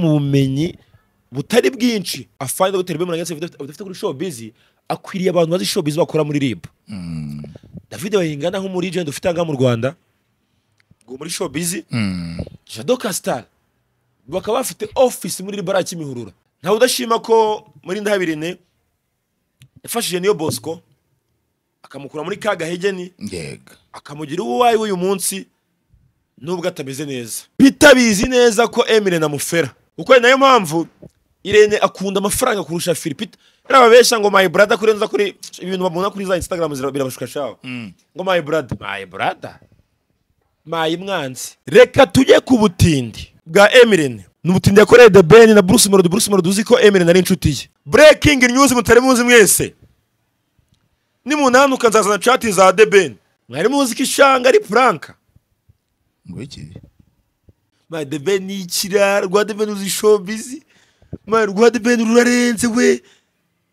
mu bumenyi butari bwinshi afande dogiteri bemera ndetse budafite kuri showbizi akwiriye abantu bazi showbizi bakora muri rib david bayingana nk'umurigenti ufite aha ngaha mu rwanda ngo muri showbizi jado kasitari bakaba bafite ofisi muri rib ari kimihurura ntawe udashima ko muri ndahabirine yafashije niyo bosco akamukura muri ka gahegeni ndega akamugira uwo uwaye w'uyu munsi nubwo atameze neza Peter bizi neza ko Emile amufera kuko ni nayo mpamvu Irene akunda amafaranga kurusha Philipita rero ababeshya ngo my brother kuri nza kuri ibintu babona kuri za Instagram zira- birabashuka shaho ngo my brother my brother my mwanzi reka tujye ku butindi bwa Emile ni ubutindi yakoreye The Ben na Bruce Melody Bruce Melody uzi ko Emile ari inshuti ye breaking news mutari muzi mwese nimunanuka nzazana chat za The Ben mwari muzi ko ishanga ari Franka ngo iki ma The Ben ni ikirara rwa The Ben uzi showbiz ma rwa The Ben rurarenze we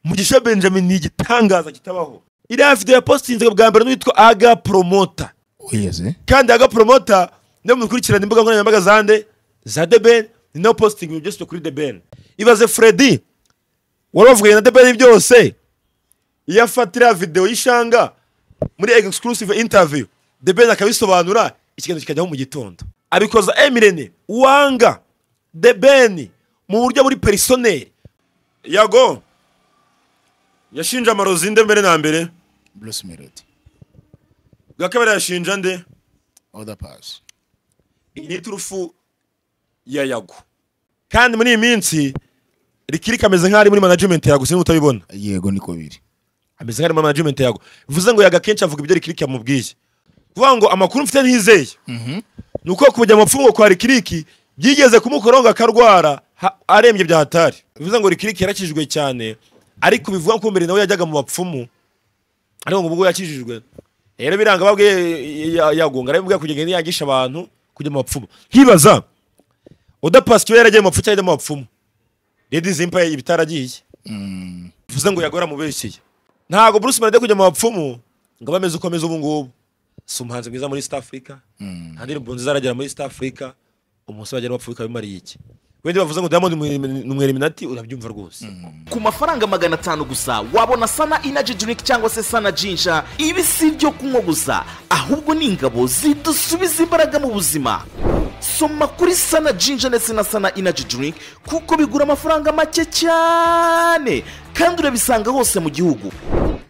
Mugisha Benjamin ni igitangaza kitabaho iriya video yapostinze bwa mbere n'uwitwa Aga Promoter wigeze kandi Aga Promoter niwe mukurikirana imbuga nkoranyambaga za nde za The Ben ni nawe posting ibintu byose byo kuri The Ben ibaze Freddy wari wavuganye na The Ben byose iyo afatira video y'ishanga muri exclusive interview The Ben akabisobanura ikiganiro kikajyaho mu gitondo abikoza Emirene wanga The Ben mu buryo buri personnel yago yashinje amarozi nde mbere na mbere bruce melody bwa kabiri yashinja nde oda pasi iyi ni turufu ya yago kandi muri iyi minsi rikiri kameze nk'aho ari muri management yago sinzi utabibona yego niko biri ameze nk'ari muri management yago bivuze ngo yaga kenshi avuga ibyo rikiriki yamubwiye kuvuga ngo amakuru mfite ntizeye ni uko kujya mu mfungo kwa rikiriki byigeze kumukoraho ngo akarwara ha- arembye bya hatari bivuze ngo rikiriki yarakijijwe cyane ariko bivuga ko mbere nawe yajyaga mu bapfumu ariko ngo ubwo yakijijwe rero biranga babwiye yagunga arabibwiye kugenda yangisha abantu kujya mu bapfumu nkibaza udapasikiwe yaragiye mu bapfu cyangwa yajya mu bapfumu redi zimpa ibitaragiye bivuze ngo yagora mubeshye ntabwo Bruce Melody kujya mu bapfumu ngo abe ameze uko ameze ubu ngubu si umuhanzi mwiza muri East Africa nta ndirimbo nziza aragera muri East Africa umusore agera bapfu bikaba bimariye iki wenda bavuze ngo Diamond ni umweliminati urabyumva rwose ku mafaranga magana atanu gusa wabona sana inaji drink cyangwa se sana jinja ibi si ibyo kunywa gusa ahubwo ni ingabo zidusubiza imbaraga mu buzima soma kuri sana jinja ndetse na sana inaji drink kuko bigura amafaranga make cyane kandi urabisanga hose mu gihugu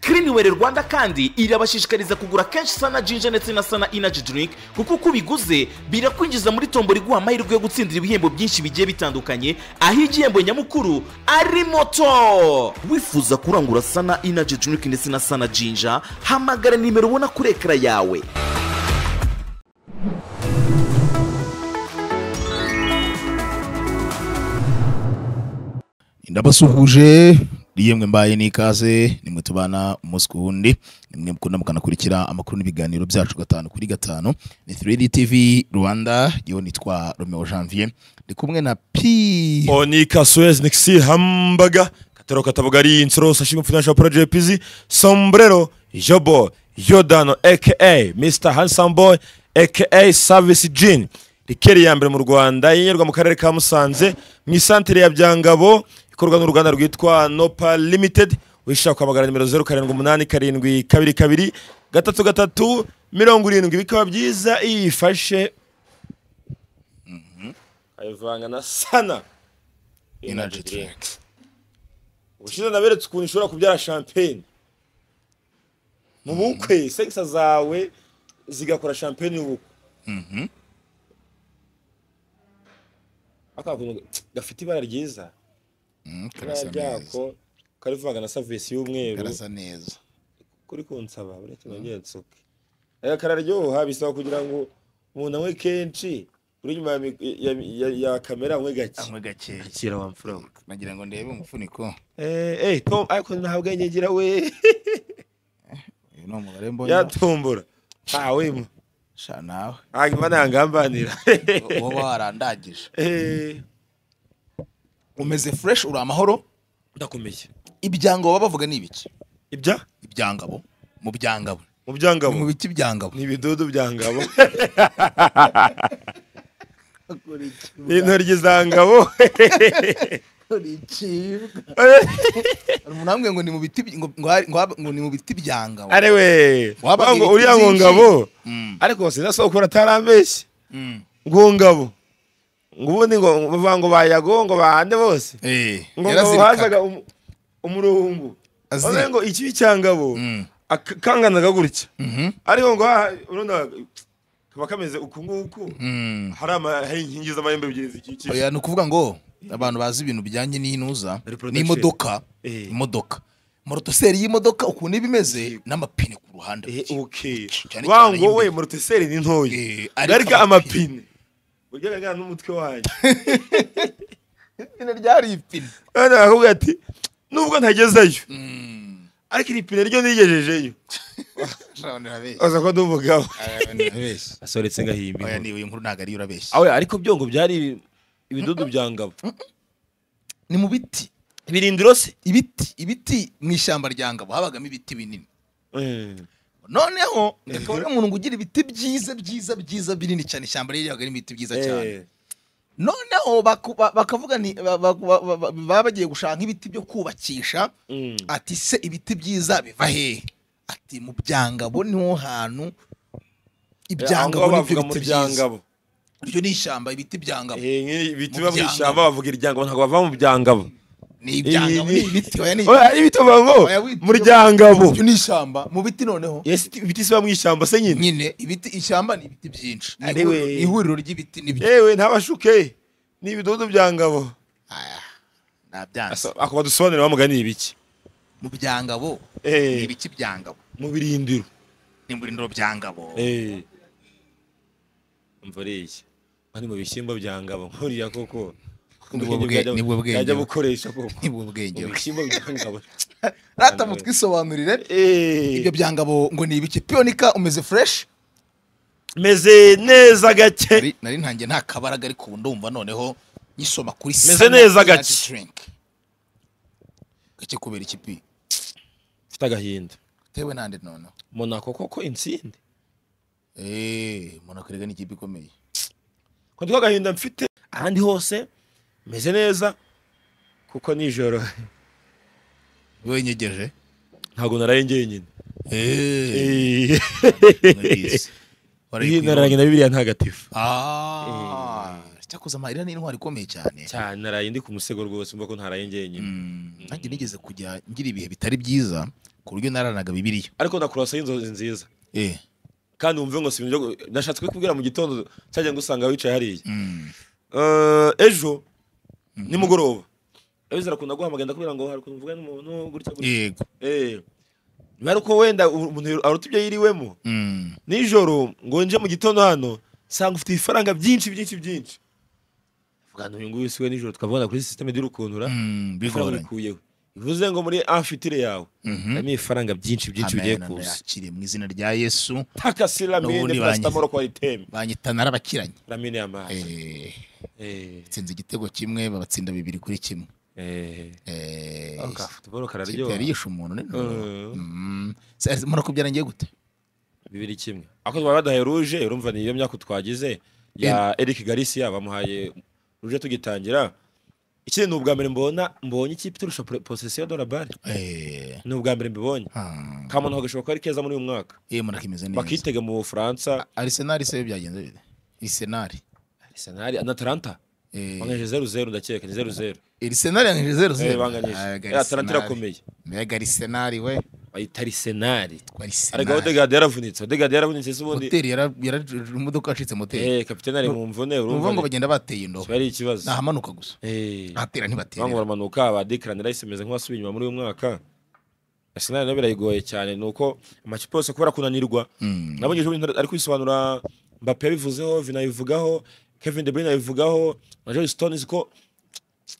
Cleanwell Rwanda kandi irabashishikariza kugura kenshi sana jinja ndetse na sana inaji drink kuko uko ubiguze birakwinjiza muri tombo riguha amahirwe yo gutsindira ibihembo byinshi bigiye bitandukanye aho igihembo nyamukuru ari moto wifuza kurangura sana inaji drink ndetse na sana jinja hamagara nimero ubona kuri ekara yawe ndabasuhuje yemwe mbaye n'ikaze nimwe tubana umunsi ku wundi nimwe mukunda mukanakurikira amakuru n'ibiganiro byacu gatanu kuri gatanu ni 3D TV Rwanda yewe nitwa Romeo Janvier ndi kumwe na P Onika Suez Nixi Hambaga Katero Katabugari Insoro Sashimi Financial Project PZ Sombrero Jobo Yodano aka Mr. Handsome Boy aka Service Jean Rikeri ya mbere mu Rwanda yenyerwa mu karere ka Musanze mu isantere ya Byangabo ikorwa n'uruganda rwitwa Nopa Limited wishaka kwamagana nimero 0788 gatatu gatatu mirongo irindwi bikaba byiza iyo uyifashe ayivanga na sana Energy Drink ubushize naberetse ukuntu ishobora kubyara champagne mu bukwe segisa zawe zigakora champagne y'ubukwe aka kuntu gafite ibara ryiza Mm, ibara karasa neza ryako karivanga na savisi y'umweru karasa neza kuri kunsaba uretse nongeye nsuke aya kararyoha bisaba kugira ngo umuntu anywe kenshi uri inyuma ya mi- ya- ya- ya kamera anywe gake amwe gakeya akira wa mfura nagira ngo ndebe umufuniko Eh, eh, Tom, ariko ntabwo yegera we. uyu ni umubare mbona Yatumbura. Ah, we. mu- sha nawe Ah, Imana yangambanira. uwo warandagije Eh, umeze fresh uri amahoro ndakomeye. ibyangabo baba bavuga ni ibiki Ibya ibyangabo mu byangabo mu mu byangabo. biti byangabo Ni ibidudu byangabo. Akora iki? intoryi za ngabo Akora iki? Hari umuntu wambwiye ngo ni mu biti by- ngo- ngo hari- ngo haba- ngo ni mu biti byanga we. arewe Wabaga wango ibiti uriya ngo byinshi. ngabo Mm, ariko sinasokora atarambeshye mm. ngo ngabo ngo ubundi ngo bavuga ngo bayago ngo bahande bose Eh, ngo ngo yarazirikaga. hazaga umu- umuruhumbu Azirika. Bavuga ngo ikibi cya ngabo Mm. ak- kanganaga gutya Mhm. ariko ngo aha urunda kaba kameze uku nguku Mm. hari ama- hari inkingi z'amahembe ebyiri zikikije Oya, ni ukuvuga ngo abantu bazi ibintu bijyanye n'intuza Reproduction. n'imodoka Eh. imodoka morotoseri y'imodoka ukuntu iba imeze n'amapine ku ruhande Eh, okay. cyane wango y'imbere. we moroteseri ni ntoya Eh, ariko ariko amapine. amapine burya agaragara n'umutwe wanyu ipine ryari ipine None bakakubwira ati nubwo ntagezeyo ariko iri pine ryo nigejejeyo aza ko ndi umugabo asoretse ngahimbi oya niwe inkuru ntabwo ariyo urabeshya awe ariko byo ngo byari ibidudu bya ngabo ni mu biti ibirindiro se ibiti ibiti mu ishyamba rya ngabo habagamo ibiti binini noneho akaba ari umuntu ngo ugira ibiti byiza byiza byiza binini cyane ishyamba rye ribaga ririmo ibiti byiza cyane noneho baku- ba- bakavuga ni ba- ba- ba- ba- ba- baba bagiye gushaka ibiti byo kubakisha Mm. ati se ibiti byiza biva hehe ati mu byangabo niho hantu ibyangabo nibyo bavuga mu biti byiza byangabo iryo ni ishyamba ibiti byangabo Eh, nk'ibi biti Mu biba mu byangabo. ishyamba bavuga iryangabo ntabwo bava mu byangabo ni ibyangabo Ibi- ni ibiti oya ni Oya, ari ibiti bavuga ngo Oya, witi- mu ryangabo iryo ni ishyamba mu biti noneho Yes, ibiti siba mu ishyamba se nyine nyine ibiti ishyamba ni ibiti byinshi Ni Ari ihuriro- we. ni ihuriro ry'ibiti n'ibyo yewe ntabashuke ni ibidudu bya ngabo nabyanze ako badusobanurira bamugani ibiki mu byangabo Eh. ni ibiki byangabo mu birindiro ni mu birindiro byangabo mvuriye ari mu bishyimbo bya ngabo nkuriya koko Nibwo bwe- nibwo bwenge. yajya gukoresha koko nibwo mu bwenge we. bishyimbo bya ngabo rata mutwisobanurire Eh, ibyo byangabo ngo ni ibiki piyonika umeze fureshi meze neza gake nari nari ntangiye nta kabaraga ariko ubu ndumva noneho nyisoma kuri Meze neza gake. gake gake kubera ikipi mfite agahinda tewe nande noneho monako koko insinde eee mbona kurega ni ikipe ikomeye ko ndiko agahinda mfite ahandi hose meze neza kuko nijoro wowe nyegeje ntabwo naraye njyenyine eee Eh. warayikwiye na bibiliya ntagatifu aaa cyakoze amarira ni intwari ikomeye cyane cyane naraye ndi ku musego rwose mvuga ko ntaraye njyenyine Mm, nanjye nigeze kujya ngira ibihe bitari byiza ku buryo naranaga bibiliya ariko ndakurasa y'inzozi nziza eee kandi wumve ngo si ibintu byo gu- nashatse kubikubwira mu gitondo cyajya ngusanga wicaye hariya Mm. Eh, ejo nimugoroba ejo zirakunda guhamagara ndakubwira ngo hari ukuntu mvuga n'umuntu gutya gutya yego eh bari uko wenda umuntu aruta ibyo yiriwemo Mm. nijoro ngo nje mu gitondo hano nsanga ufite ibifaranga byinshi byinshi byinshi vuga ngo uyu nguyu siwe nijoro tukavugana kuri sisiteme y'urukuntura Mm, ifaranga bigoranye urikuyeho bivuze ngo muri afitire yawe Mhm. harimo ibifaranga byinshi byinshi bigiye Amen, kuza ndayakiriye mu izina rya yesu takasi N'ubundi ramine pasitamoro kwa iteme banyita narabakiranye ramine y'amazi Eh, Eh, batsinze igitego kimwe babatsinda bibiri kuri kimwe eh. Eh, Oh, ka futuboro ikipe yari kararyoha yishe umuntu nino Mm. murako byarangiye gute bibiri kimwe ako twari badahaye ruje urumva ni iyo myaka twagize ya Eric Garcia bamuhaye ruje tugitangira ikindi ni ubwa mbere mbona mbonye ikipe iturusha posesiyo dora bare Eh, ni ubwa mbere mbibonye ah, kamuntu gashoboka ko ari keza muri uyu mwaka eh, murako imeze neza bakitega mu bufaransa arisenali se byagenze bite arisenali arsenal na atalanta Eh, bangeje zeru zeru ndakeka ni zeru zeru arisenali yangije zero Eh, zero banganyije Eh, Aga atalanta Arsenal. irakomeye mbega arisenali we bayita arisenali ariko aho arisenali degade yaravunitse aho degade yaravunitse se ubundi moteri yara- yara- imodoka yacitse moteri eh kapitene ari mu mvune uvuga ngo urumva bagenda bateye indobo kiba ari ikibazo nahamanuka gusa eh ahatera ntibatera bango baramanuka abadekarane rahise imeze nk'abasubiye inyuma muri uyu mwaka arsenal nayo birayigoye cyane ni uko amakipe yose kubera kunanirwa Mm. nabonye ejo bundi ari kwisobanura mbappe yabivuzeho vina abivugaho kevin de bruyne abivugaho na joel stones ko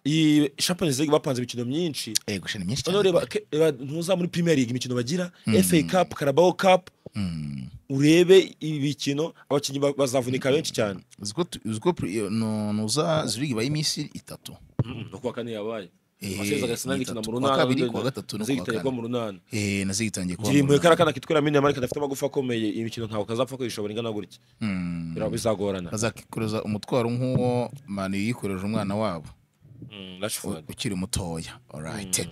iyi champions league bapanze imikino myinshi Ego sheni myinshi noneho cyane. reba ke- reba ntuza muri premier league imikino bagira fa cup carabao cup Mm. urebe ibi bikino abakinnyi ba- bazavunika benshi cyane Uziko tu- uziko pri- iyo- nu- nuza zurigi iba y'iminsi itatu. no kuwa kane yabaye amasezi agasina ni gikina mu itatu. runana Kuwa kabiri kuwa gatatu no kuwa zigitaye kane mu runana Eh, nazigitangiye kuba girimbuye mu kariya runana. kana kitwa ramini amari kadafite amagufa akomeye iyi mikino ntabwo kazapfa kuyishobora ingana gutya Bira- bizagorana bazakikoreza umutwaro nk'uwo mani yikoreje umwana wabo Mm, Rashford. ukiri mutoya alright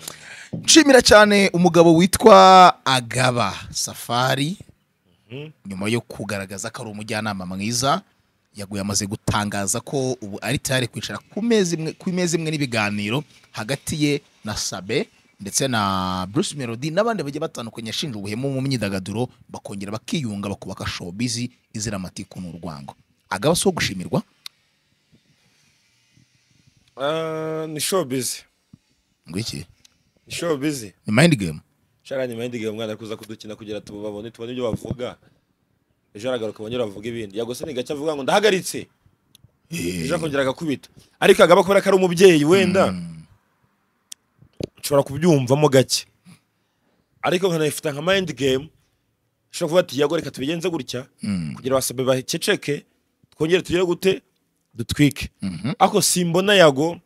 nshimira cyane umugabo witwa agaba safari nyuma yo kugaragaza ko ari umujyanama mwiza yaguye amaze gutangaza ko ubu ari tayari kwicara ku meza imwe ku meza imwe n'ibiganiro hagati ye na sabe ndetse na bruce melody n'abandi bagiye batandukanye yashinje ubuhemu mu myidagaduro bakongera bakiyunga bakubaka showbiz izira amatiku n'urwango agaba si uwo gushimirwa Ah, ni showbiz ngo iki ni showbiz ni mind game shara nyuma y'indiga umwana ari kuza kudukina kugira tubabone tubone ibyo bavuga ejo aragaruka abonye bavuga ibindi yagose ni gake avuga ngo ndahagaritse ejo akongera agakubita ariko agaba kubera ko ari umubyeyi wenda nshobora kubyumvamo gake ariko nkanayifata nka mind game ushobora kuvuga ati yago reka tubigenze gutya kugira basabe bakeceke twongere tugere gute dutwike ariko simbona yago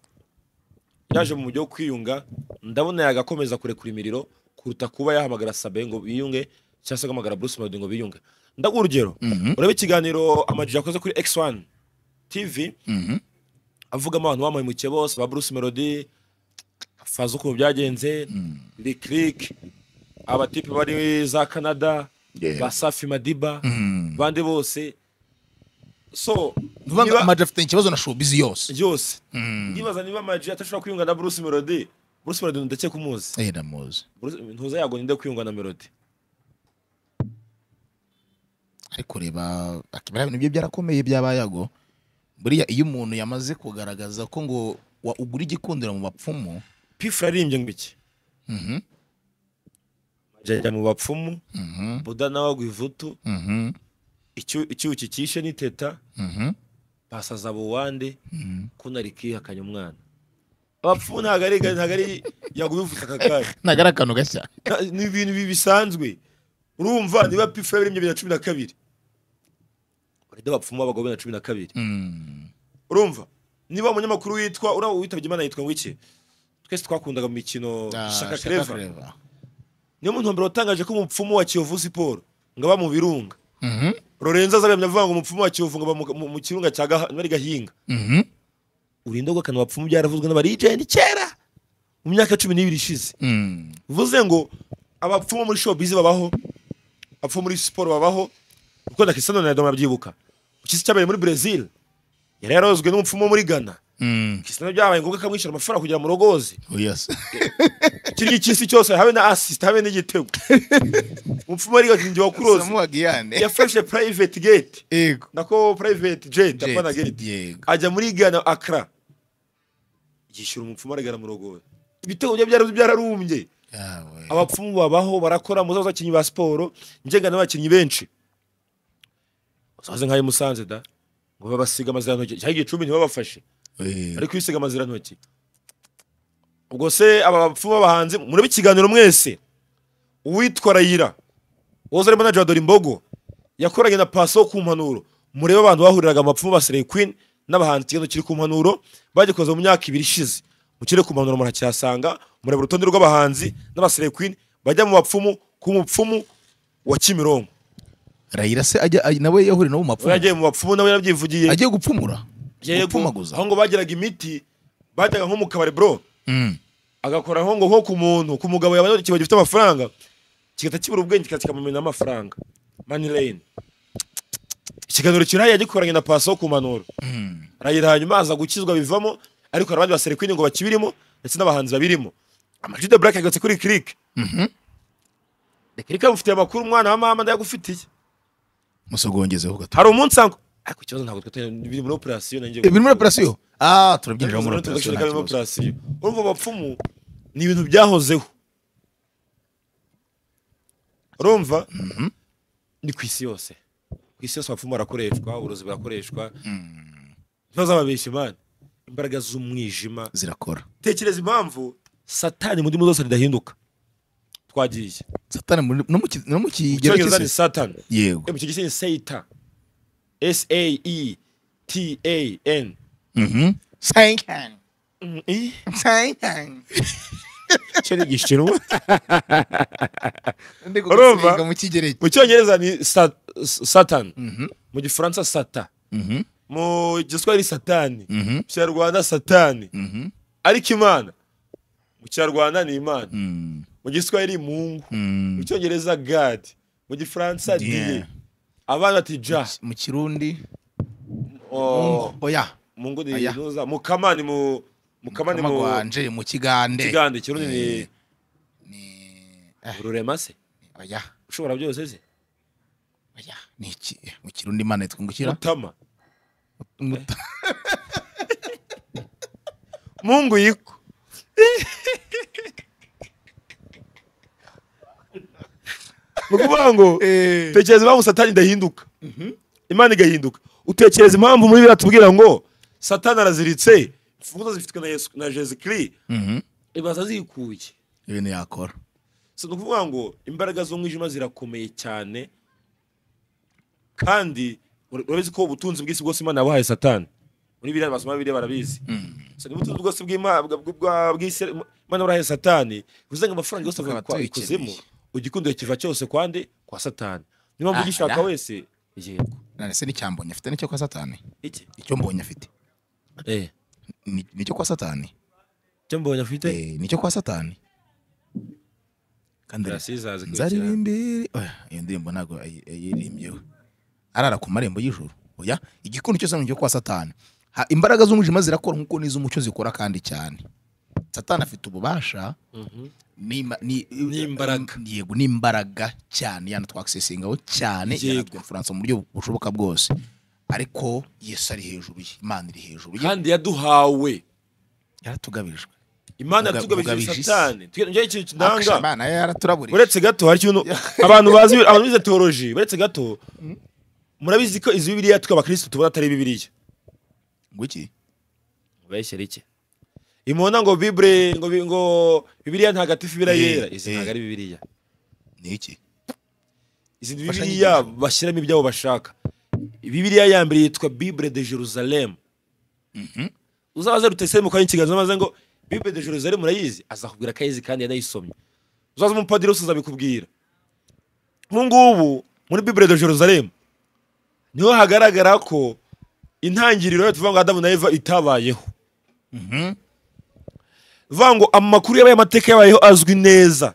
yaje mu mujyi wo kwiyunga ndabona yagakomeza kurekura imiriro kuruta kuba yahamagara sabe ngo biyunge cyangwa se agahamagara bruce melody ngo biyunge ndaguha urugero urebe ikiganiro amajwi yakoze kuri x1 tv avugamo abantu bamuhemukiye bose ba bruce melody faza ukuntu byagenze likrike abatipe bari za canada Yeah. ba safi madiba bandi bose so vuba ngo niba- amajwi afite ikibazo na showbiz yose byose ndibaza niba amaji atashobora kwiyunga na bruce melody bruce melody ndetse kumuzi eh ndamuzi Bruce- ntuza yago ninde kwiyunga na melody ariko reba akibara ibintu bye byarakomeye byabayago buriya iyo umuntu yamaze kugaragaza ko ngo wa- ugura igikundiro mu bapfumu pifra aririmbye ngo iki jajya mu bapfumu buda nawe agwa ivutu Icyu- icyuki cyishe n'iteta basaza buwande kunarikihakanya umwana abapfumu ntabwo ari ntabwo ari yagubivuze aka kanya ntabwo ari akantu gashya Nta- ni ibintu bi- bisanzwe urumva niba pifura biri mu bibiri na cumi na kabiri urinde bapfumu b'abagabo bibiri na cumi na kabiri urumva niba umunyamakuru witwa uriya witabye imana yitwa ngo iki twese twakundaga mu mikino Ah, shaka Shaka kereva Clever. niyo muntu wa mbere watangaje ko umupfumu wa kiyovu siporo ngo aba mu birunga rorenzo azabiyamya avuga ngo umupfumu wa kiyovu ngo aba mu- mu- mu kirunga cya Gaha- niba ari gahinga Mhm. urinde bw'akantu bapfumu byaravuzwe n'abarijeni kera mu myaka cumi n'ibiri ishize Mm. bivuze ngo abapfumu muri showbiz babaho abapfumu muri siporo babaho kuko na Cristiano Ronaldo murabyibuka ukisi cyabaye muri Brazil yari yarozwe n'umupfumu wo muri Ghana Mm. Cristiano byabaye ngombwa ko amwishyura amafaranga kugira ngo murogoze Oh, yes. kirya ikisi cyose habe na assist habe n'igitego umupfumu ari gatingi wakuroze Samuagiyane. yafashe private gate Yego. nako private jet Jet, apana gate yego. ajya muri Ghana Accra yishyura umupfumu arigana murogoze ibitego bye byari byararumbye Yawe. abapfumu babaho barakora muzaza abakinnyi ba siporo ngenga n'abakinnyi benshi uzaze nk'ayo musanze da ngo babasiga amazirantoki cyangwa igicumbi ntibabafashe Eh, bari kwisiga amazirantoki ubwo se aba bapfumu b'abahanzi murebe ikiganiro mwese uwitwa rayira woza arimo na jadora imbogo yakoranye na paso ku mpanuro murebe abantu bahuriraga mu bapfumu ba Slay Queen n'abahanzi ikibazo kiri ku mpanuro bagikoze mu myaka ibiri ishize mukire ku mpanuro muracyasanga mureba urutonde rw'abahanzi n'aba Slay Queen bajya mu bapfumu ku mupfumu wa Kimironko Raila se ajya aj- nawe yahurira no mu we mapfumu. yagiye mu bapfumu nawe yarabyivugiye Agiye gupfumura. Yego, Gupfumaguza. aho ngo bagiraga imiti bajyaga nko mu kabari bro Mm. agakora aho ngo nko ku muntu ku mugabo yabonye ikibazo gifite amafaranga kigahita kibura ubwenge kikaza kikamumena amafaranga mani lane ikiganiro kiraye yagikoranye na paso wo ku manuro arayira hanyuma aza gukizwa bivamo ariko hari abandi basere kwini ngo bakibirimo ndetse n'abahanzi babirimo amajwi de black yagarutse kuri click click amufitiye amakuru umwana wa mama ndayagufitiye Musogongezeho gato. hari umunsi ango ariko ikibazo ntabwo twitanye biri muri operasiyo nanjye Eh, Biri muri operasiyo. Ah, turabyinjira muri operasiyo. nta kibazo. operasiyo urumva abapfumu ni ibintu byahozeho urumva ni ku isi yose ku isi yose abapfumu barakoreshwa uburozi burakoreshwa ntibazababeshya imana imbaraga z'umwijima Zirakora. tekereza impamvu satani mu ndimi zose ridahinduka twagiye Satani muri- no mu ki- no mu mu kigero cyongereza ni cy'isi. satani Yego. Eh, mu cyongereza ni seita s a e t a n Mhm. Satan. cyo ni igishinwa Urumva? ndigusiga mu kigereki mu cyongereza ni sa- s- satan mu gifaransa sata mu giswahili satani mu kinyarwanda satani ariko imana mu kinyarwanda ni imana mu giswahili mungu mu cyongereza god mu gifaransa Yeah. diye abana bati ja mu kirundi Oh, oya mungu ni Aya. inuza mukama ni mu mukama ni mu amagwanje mu kigande kigande kirundi ni Ni- eh, rurema se oya ushobora byose se oya ni iki mu kirundi imana twungukira mutama mungu yiko ni ukuvuga ngo tekereza impamvu satani idahinduka imana igahinduka utekereza impamvu muri biriya tubwira ngo satani araziritse imfunguzo zifitwe na yesu na jesu kiri Mhm. ibaza zikuye ibintu yakora si ni ukuvuga ngo imbaraga z'umwijima zirakomeye cyane kandi ur- urabizi ko ubutunzi bw'isi bwose imana yabuhaye satani muri biriya masomo biriya barabizi so ni ubutunzi bwose bw'ima- bwa- bwa- bwa- bw'isi imana yabuhaye satani bivuze ngo amafaranga yose Tukaba ava kwa tuyikeneye. ikuzimu ugikundiwe kiva cyose kwande kwa satani niyo mpamvu Ah, ugishaka da. wese yego none se n'icyambonye afite n'icyo kwa satani iki icyo mbonye afite eh Ni- nicyo kwa satani cyo mbonye afite Eh, nicyo kwa satani kandi irasizazi nzarira imbere Oya, iyo ndirimbo ntabwo ayi- ayirimbyeho arara ku marembo y'ijoro oya igikundi cyose ni icyo kwa satani Ha- imbaraga z'umwijima zirakora nk'uko n'iz'umucyo zikora kandi cyane satani afite ububasha n'ima- ni- N'imbaraga. yego n'imbaraga cyane yana twakisesingaho cyane Yego. yanatwimfuransa mu buryo bushoboka bwose ariko yesu ari hejuru ye imana iri hejuru ye kandi yaduhawe yaratugabirijwe imana Muga- yatugabije mugabije isi. satani Twe- njyewe ikintu Akasha, ndanga imana yaraturaburiye uretse gato hari ikintu abantu bazi abantu bize teoloji uretse gato murabizi ko izi bibiliya twe abakirisitu tubona atari bibiliya ngo iki mubeshyere iki imubona ngo bibure ngo bi- ngo bibiliya ntagatifu ibira Eh, yera izi eh. ntabwo ari bibiliya ni iki izi ni Imfashanyigisho. bibiliya bashyiramo ibyabo bashaka bibiliya ya mbere yitwa bibure de jerusalem uzabaze rutese mu kanya ikiganza maze ngo bibure de jerusalem urayizi azakubwira ko ayizi kandi yanayisomye uzaze umupadiri wese azabikubwira nk'ubu ngubu muri bibure de jerusalem niho hagaragara ko intangiriro tuvuga ngo adamu na eva itabayeho vuga ngo amakuru yabaye amateka yabayeho azwi neza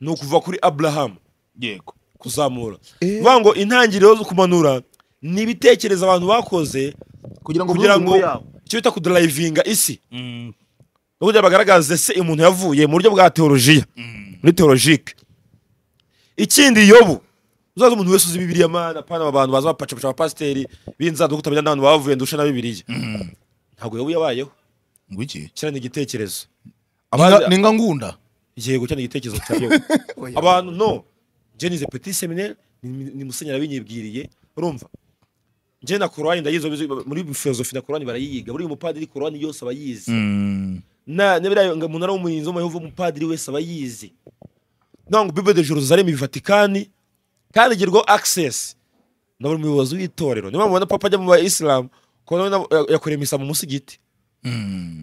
ni ukuva kuri aburahamu yego kuzamura vuga ngo intangiriro zo kumanura ni ibitekerezo abantu bakoze kugira ngo kugira bihuze ngo inkuru yabo. icyo bita kudarayivinga isi no kugira bagaragaze se umuntu yavuye mu buryo bwa teolojiya muri teologike ikindi yobu uzaza umuntu wese uzi bibiriya mana pana aba bantu baza bapacapaca abapasiteri binzaduka utamenya n'abantu bavuye ndusha na bibiriya ntabwo yobu yabayeho ngo iki kiriya ni igitekerezo Ninga- ninga ngunda yego cyane igitekerezo cya yobu abantu no njye nize petit seminaire ni ni musenyeri abinyibwiriye urumva njye na korowani ndayizi ubizi, muri filozofi na korowani barayiga buri mupadiri korowani yose aba yizi na n'ibiriya ngo umunara w'umurinzi w'umuyovu umupadiri wese aba yizi ntabwo ngo bible de jerusalem ivatikani kandi igerwaho access na buri muyobozi w'itorero niyo mpamvu ubona papa ajya mu bayisilamu kubona we na- yakoreye misa mu musigiti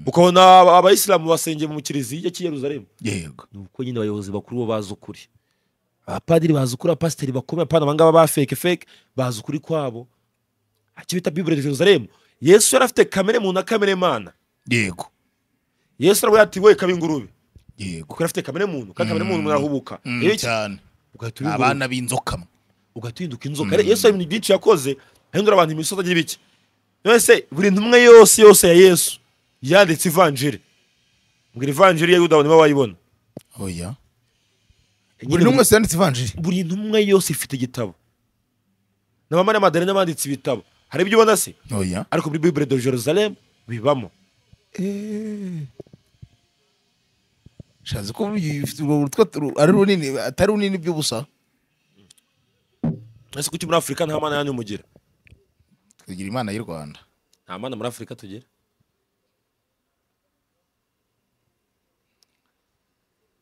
ukabona aba- abayisilamu basengeye mu kiliziya cy'i yerusalemu yego nuko nyine abayobozi bakuru bo bazi ukuri abapadiri bazi ukuri abapasiteri bakomeye apana abangaba ba feke feke bazi ukuri kwabo icyo bita bibure de jerusalemu yesu yari afite kamere muntu na kamere mana yego yesu aravuga ati wowe kaba ingurube yego kuko yari afite kamere muntu kandi kamere muntu umuntu arahubuka Mm, Rero iki- cyane ugahita uba ingurube, abana b'inzoka mwe ugahita uhinduka inzoka Rero yesu hari ibintu byinshi yakoze ahindura abantu imisozi agira ibiki mbese buri ntumwe yose yose ya yesu yanditse ivanjiri mbwira ivanjiri ya yuda abantu baba bayibona oya buri n'umwe wese yanditse ivanjiri buri ntumwa yose ifite igitabo na ba mariya madarena banditse ibitabo hari ibyo ubona se oya ariko muri bibure de jerusalem bibamo shazi ko bifite urwo rutwa turu- ari runini atari runini by'ubusa ese kuki muri afurika nta mana yanyu mugira tugira imana y'u rwanda nta mana muri afurika tugira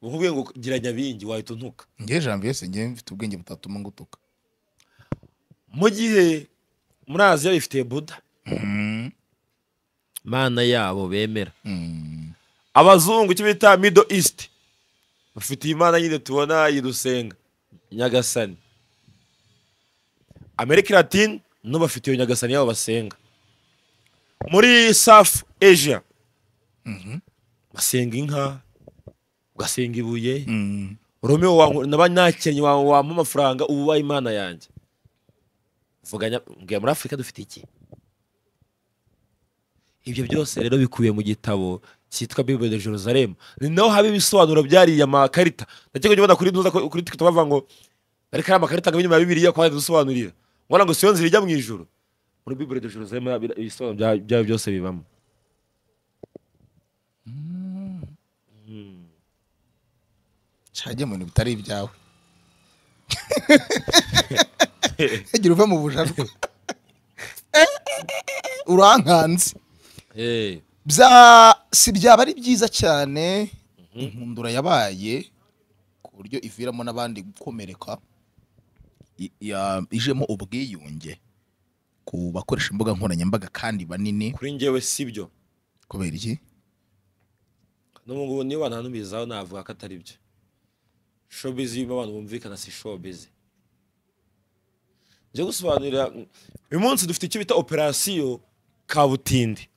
uvuge ngo gira nyabingi wahita untuka ngewe jambo yose ngewe mfite ubwenge butatuma ngutuka mu gihe muri aziya bifitiye buda mana yabo bemera abazungu icyo bita middle east bafite iyi mana nyine tubona yidusenga nyagasani amerika latine no bafite iyo nyagasani yabo basenga muri south asia basenga inka ugasenga ibuye romeo wanku- naba nakennye wa- wampa amafaranga ubu ubaye imana yanjye mvuganya mbwira muri afurika dufite iki ibyo byose rero bikubiye mu gitabo cyitwa bible de jerusalem ni naho haba ibisobanuro byariye amakarita ndakeka njye ubona kuri ntuza ko- kuri tiktok bavuga ngo ariko ari amakarita ngo inyuma ya bibiliya ko dusobanurira ubona ngo siyo nzira ijya mu ijuru muri bible de jerusalem haba ibisobanuro bya- byayo byose bibamo cajya mu bintu bitari ibyawe ntigira uva mu bujajwe urankanze Eh, bya si byaba ari byiza cyane inkundura yabaye ku buryo iviramo n'abandi gukomereka i- ya- ijemo ubwiyunge ku bakoresha imbuga nkoranyambaga kandi banini kuri njyewe si byo kubera iki n'ubu ngubu niyo bantanumirizaho navuga ko atari byo showbiz iyo abantu bumvikana si showbiz njya gusobanurira uyu munsi dufite icyo bita operasiyo kabutindi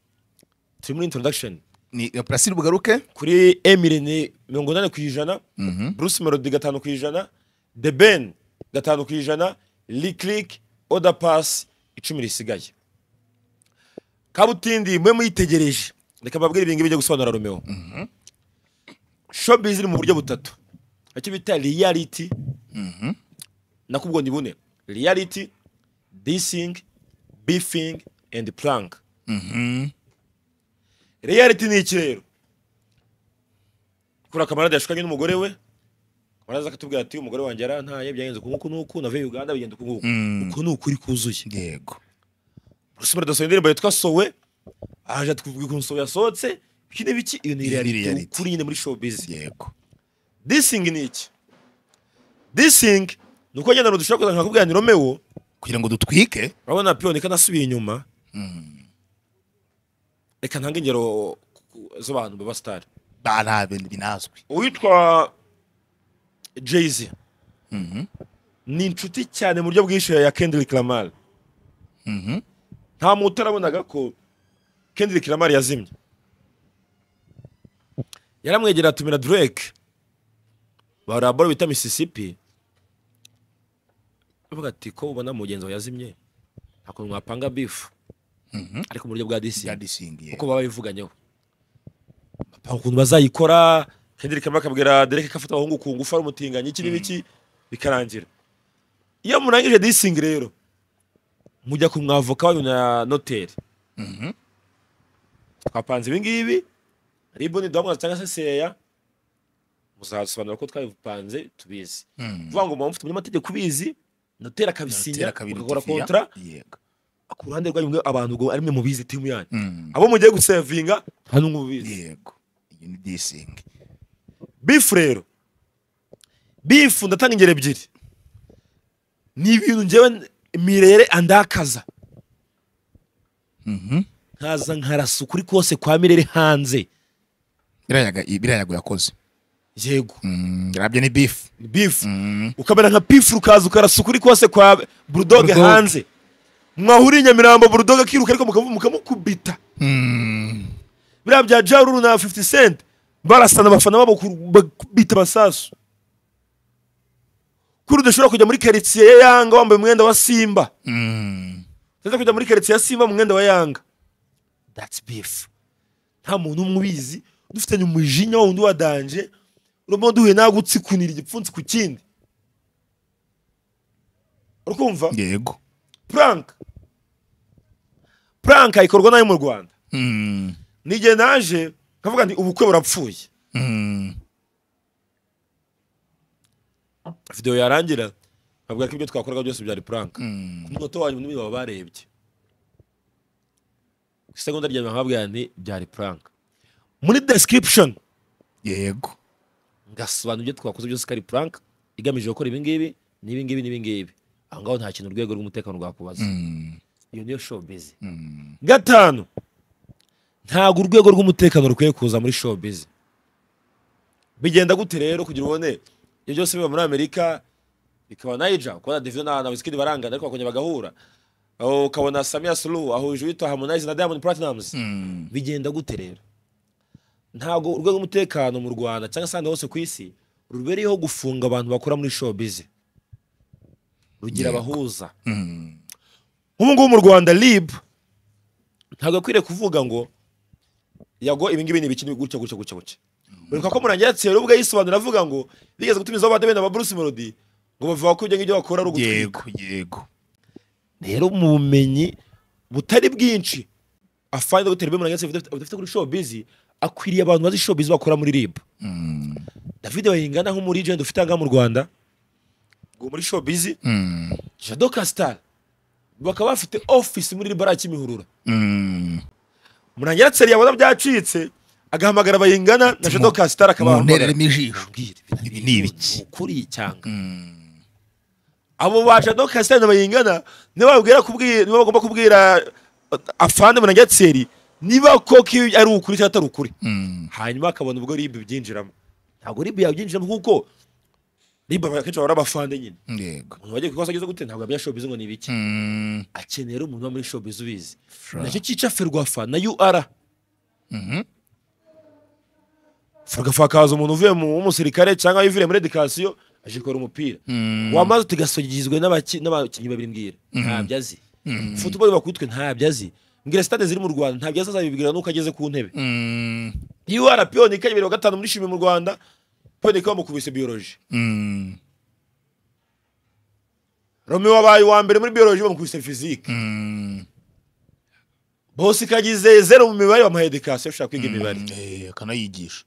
turi muri introduction ni operasiyo bugaruke kuri emile ni mirongo inani ku ijana bruce melody gatanu ku ijana the ben gatanu ku ijana liclick oda pass icumi risigaye kabutindi mwe muyitegereje reka mbabwire ibingibi bijya gusobanura romeo showbiz iri mu buryo butatu icyo bita reality nakubwo ni bune reality dissing beefing and plank reality ni iki rero kuri akamarade yashukanye n'umugore we akamarade akatubwira ati umugore wanjye yarantaye byagenze uku n'uku n'uku navuye uganda bigenda uku n'uku uku ni ukuri kuzuye yego rusumira dasohoye indirimbo yitwa sowe araje atwubwira ukuntu sowe yasohotse iki ni biki iyo ni Iyo ni reality reality. ukuri nyine muri showbiz yego dissing ni iki dissing ni uko nyine dushobora kuza nkakubwira ni romeo kugira ngo dutwike urabona piyoni ko anasubiye inyuma reka ntange ingero ku- ku- z'abantu baba sitari ba nta bintu binazwi uwitwa jay-z ni inshuti cyane mu buryo bwishyuye ya kendrick lamar nta muntu utarabonaga ko kendrick lamar yazimye yaramwegera atumira drake ba raboro bita mississippi avuga ati ko ubona mugenzi wawe yazimye nta kuntu mwapanga bifu ariko mu buryo bwa disi byadisingiye uko baba bivuganyeho bapanga ukuntu bazayikora Kendrick Lamar akabwira Derek ko afata abahungu ku ngufu ari umutinganyi iki n'ibiki bikarangira iyo murangije dissing rero mujya ku mwavoka wanyu na noteri twapanze ibi ngibi riboni duhamwaza cyangwa se seya muzasobanura ko twabipanze tubizi vuga ngo muba mufite umunyamategeko ubizi noteri akabisinya Noteri akabirutifiya. mugakora kontra yego ku ruhande rwanyu mwe abantu ngo ari mwe mubizi timu yanyu Mm. abo mugiye gusevinga nta n'umwe ubizi yego iyi ni disingi bifu rero bifu ndatanga ingero ebyiri ni ibintu njyewe mirere andakaza nkaza nkarasa ukuri kose kwa mirere hanze biriya yago yakoze yego Mm, yarabyo ni bifu ni bifu ukamera nka pifu ukaza ukarasa ukuri kose kwa burudoge Bulldog. hanze mwahuriye i nyamirambo burudoge akiruka ariko mukamu- mukamukubita biriya bya jaruru na 50 cent barasana abafana babo ku- bakubita amasasu kuri udashobora kujya muri karitsiye ya yanga wambaye umwenda wa simba ndetse kujya muri karitsiye ya simba mu mwenda wa yanga that's beef nta muntu umwe ubizi dufitanye umujinya wa wundi wa danje urabona duhuye nawe gutsikunira igipfunsi ku kindi urikumva yego prank prank ikorwa nayo mu rwanda n'igihe naje nkavuga nti ubukwe burapfuye videwo yarangira nkabwira ko ibyo twakoraga byose byari prank ku munota wa nyuma n'ibyo baba barebye ku isegonda rya nyuma nkababwira nti byari prank muri description yego ngasobanura ibyo twakoze byose ko ari prank igamije gukora ibingibi n'ibingibi n'ibingibi aho ngaho nta kintu urwego rw'umutekano rwakubaza iyo niyo showbiz gatanu ntabwo urwego rw'umutekano rukwiye kuza muri showbiz bigenda gute rero kugira ubone ibyo byose biba muri amerika bikaba naija kubona divido na na wizkid barangana ariko bakongera bagahura aho ukabona samia sulu ahuje uwitwa harmonize na diamond platinums bigenda gute rero ntabwo urwego rw'umutekano mu rwanda cyangwa se ahandi hose ku isi rubereyeho gufunga abantu bakora muri showbiz rugira abahuza nk'ubu ngubu mu rwanda rib ntabwo akwiriye kuvuga ngo yago ibi ngibi ni ibiki ni gutya gutya gutya gutya ureka ko murangira yatse ubwo yisobanura avuga ngo bigeze gutumizaho abadebe na Bruce Melody ngo bavuga ko ibyo ngibyo bakora ari ugutwika yego yego rero mu bumenyi butari bwinshi afande dogiteri bemera ndetse budafite kuri showbiz akwiriye abantu bazi showbiz bakora muri rib david bayingana nk'umurigenti ufite aha ngaha mu rwanda ngo muri showbiz Mm. jado castal bakaba bafite office muri rib kimihurura Mm. murangira yatse yabona byacitse agahamagara bayingana na jado castal akaba muntereremo ijisho Mbwira, ibi ni ibiki ukuri cyanga Mm. abo baca do kasitani bayingana niba babwira kubwira niba bagomba kubwira uh, afande muranyatseri niba koko iyo ari ukuri cyangwa atari ukuri Mm. hanyuma akabona ubwo ribu byinjiramo ntabwo ribu yabyinjiramo kuko ribu akenshi bahora abafande nyine yego umuntu wagiye ku ikosa ageze gute ntabwo yamenya showbiz ngo ni ibiki Mm. akeneye rero umuntu uba muri showbiz ubizi Fra. nacyo cyica ferwafa na ur Mhm. ferwafa hakaza umuntu uvuye mu w'umusirikare cyangwa uvuye muri edikasiyo aje gukora umupira Mm. wamaze tugasogizwe n'abaki- n'abakinnyi babiri mbwira ntabyo azi futuboro bakutwe ntabyo azi mbwira sitade ziri mu rwanda ntabyo azi azabibwira nuko ageze ku ntebe Mm. iyo wara piyonike bibiri wa gatanu muri shimi mu rwanda piyonike bamukubise biyoroji Mm. romeo wabaye uwa mbere muri biyoroji bamukubise fizike Mm. bose kagize zeru mu mibare bamuha edikasiyo ushaka kwiga imibare Eh, akanayigisha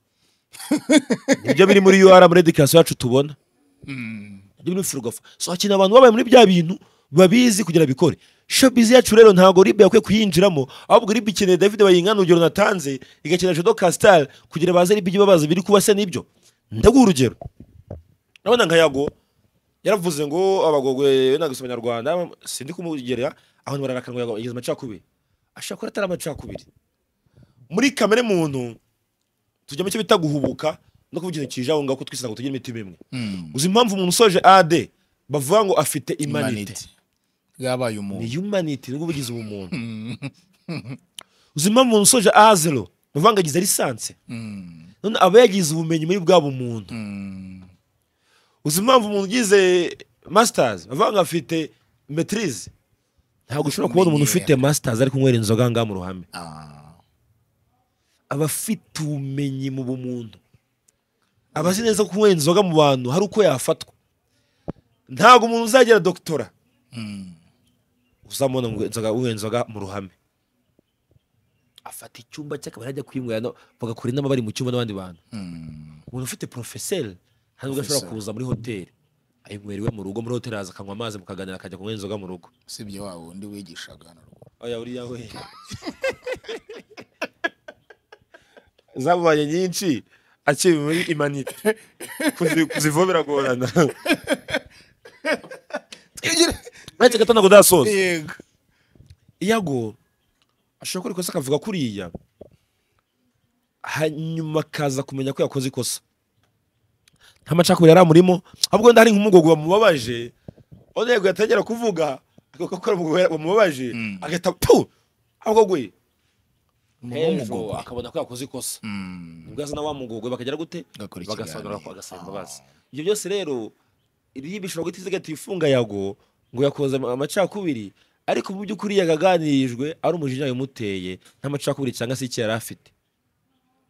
nibyo biri muri ur muri edikasiyo yacu tubona nibyo biri muri firugofa so hakenewe abantu babaye muri bya bintu babizi kugira bikore shopizi yacu rero ntabwo ribe yakwiye kuyinjiramo ahubwo ribe ikeneye david bayingana urugero natanze igakenera jodo castal kugira baze ribe ibyo babaza biri kuba se n'ibyo ndaguha urugero urabona nka yago yaravuze ngo abagogwe nagusoma nyarwanda sindi kumugerera aho bararakanwa yago yageze amacakubiri ashobora kuba atari amacakubiri muri kamere muntu tujya mu cyo bita guhubuka no kuvuga ikintu kije aho ngaho ko twisa ngo tugire imitima imwe uzi impamvu umuntu usoje ad bavuga ngo afite imanite Humanity. bwabaye umuntu ni humanity nibwo bugize ubumuntu uzi impamvu umuntu usoje azero bavuga ngo agize lisanse Mm. none aba yagize ubumenyi muri bwa bumuntu Mm. uzi impamvu umuntu ugize masters bavuga ngo afite matrize ntabwo ushobora kubona umuntu ufite masters ari kunywera inzoga ngaha mu ruhame Ah. aba afite ubumenyi mu bumuntu aba azi neza ko kunywera inzoga mu bantu hari uko yafatwa ntabwo umuntu uzagira dogitora Mm. uzamubona ngo inzoga unywera inzoga mu ruhame afata icyumba cy'akabari ajya kwinywera no- bagakora inama bari mu cyumba n'abandi bantu Mm. umuntu ufite porofeseri ntabwo ashobora kuza muri hoteli ayinywera iwe mu rugo muri hoteli araza akanywa amazi mukaganira akajya kunywera inzoga mu rugo usibye wa wundi wigishaga hano rwose. oya buriya we zamubaye nyinshi akiri muri imanite Kuzi- kuzivaho biragorana uretse gato ntabwo udasoza yego yago ashobora gukora ikosa akavuga kuriya hanyuma akaza kumenya ko yakoze ikosa nta macakubiri yari amurimo ahubwo wenda hari nk'umugogo wamubabaje aho yego yatangira kuvuga agaruka ko ari umugogo wamubabaje agahita pu ahubwo gwe hejuru akabona ko yakoze ikosa Mm. nibwo aza na wa mugogwe bakagera gute Agakora ikiganiro. bagasobanura ko agasaba imbabazi ibyo byose rero riba ishobora guhita izigata ifunga yago ngo yakoze ama- amacakubiri ariko mu by'ukuri yagaganirijwe ari umujinya yamuteye nta macakubiri cyangwa se icyo yari afite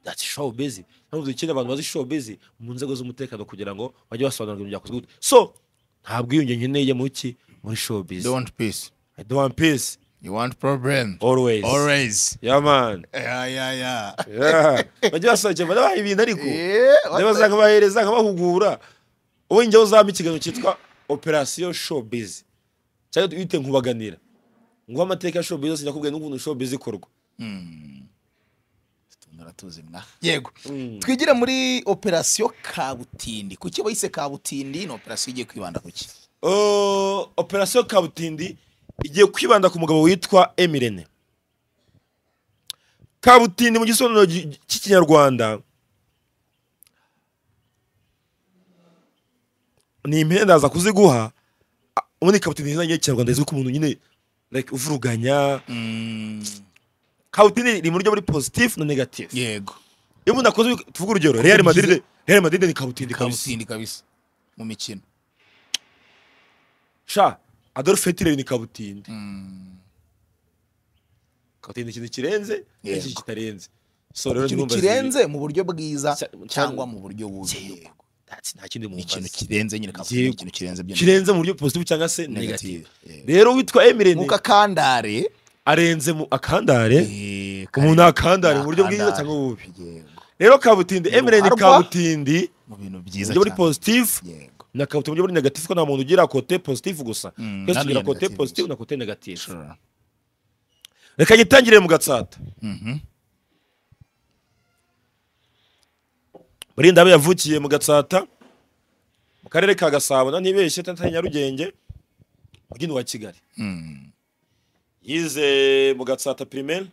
that's showbiz ntabwo dukeneye abantu bazi showbiz mu nzego z'umutekano kugira ngo bajye basobanura ibintu byakozwe gute so ntabwo iyunge nkeneye mu ki muri showbiz you want peace I don't want peace you want problem always, always yeah man yeah yeah yeah Yeah. bajye basohokera banabaha ibintu ariko Eh, what ndeba zakabahereza nkabahugura wowe njyewe uzampa ikiganiro cyitwa operasiyo showbiz cyangwa wite nkubaganira nguha amateka ya showbiz yose nakubwiye n'ukuntu showbiz ikorwa naratuzi mwa yego twigire muri operasiyo kabutindi kuki bayise kabutindi ni operasiyo igiye kwibanda kuki Uh, operasiyo kabutindi igiye kwibanda ku mugabo witwa emirene kabutindi mu gisobanuro gi- cy'ikinyarwanda ni impenda aza kuziguha a- ubundi kabutindi izina ry'ikinyarwanda izwi ku muntu nyine like uvuruganya kabutindi ni mu buryo buri positif na negatif yego iyo umuntu akoze tuvuga urugero real madrid real madrid ni kabutindi kabisa kabutindi kabisa mu mikino sha adolphe hitler ni kabutindi kabutindi ikintu kirenze Yego. n'iki kitarenze so rero ikintu ntimumbaze kirenze mu buryo bwiza Sa- cyangwa mu buryo bubi That's- nta kindi ni ikintu mumbaze kirenze nyine kabutindi ni Yego. ikintu kirenze byo kirenze mu buryo positif cyangwa se negative negative Yego. rero witwa emirene nkuko akandare arenze mu akandare eh, umuntu kare- akandare mu buryo bwiza nakandare. cyangwa ububi Yego. rero kabutindi emirene ruharwa. kabutindi mu bintu mu byiza buryo buri cyane positif yego na kabutindi mu buryo buri negative ko nta muntu ugira kote positif gusa Mm, twese nta tugira n'iya kote negative positif gusa. na kote negative sure reka gitangire mu gatsata Mhm. murinda abe yavukiye mu gatsata mu karere ka gasabo na ntibeshye tantanye nyarugenge mujyi wa kigali Mm. yize mu gatsata primaire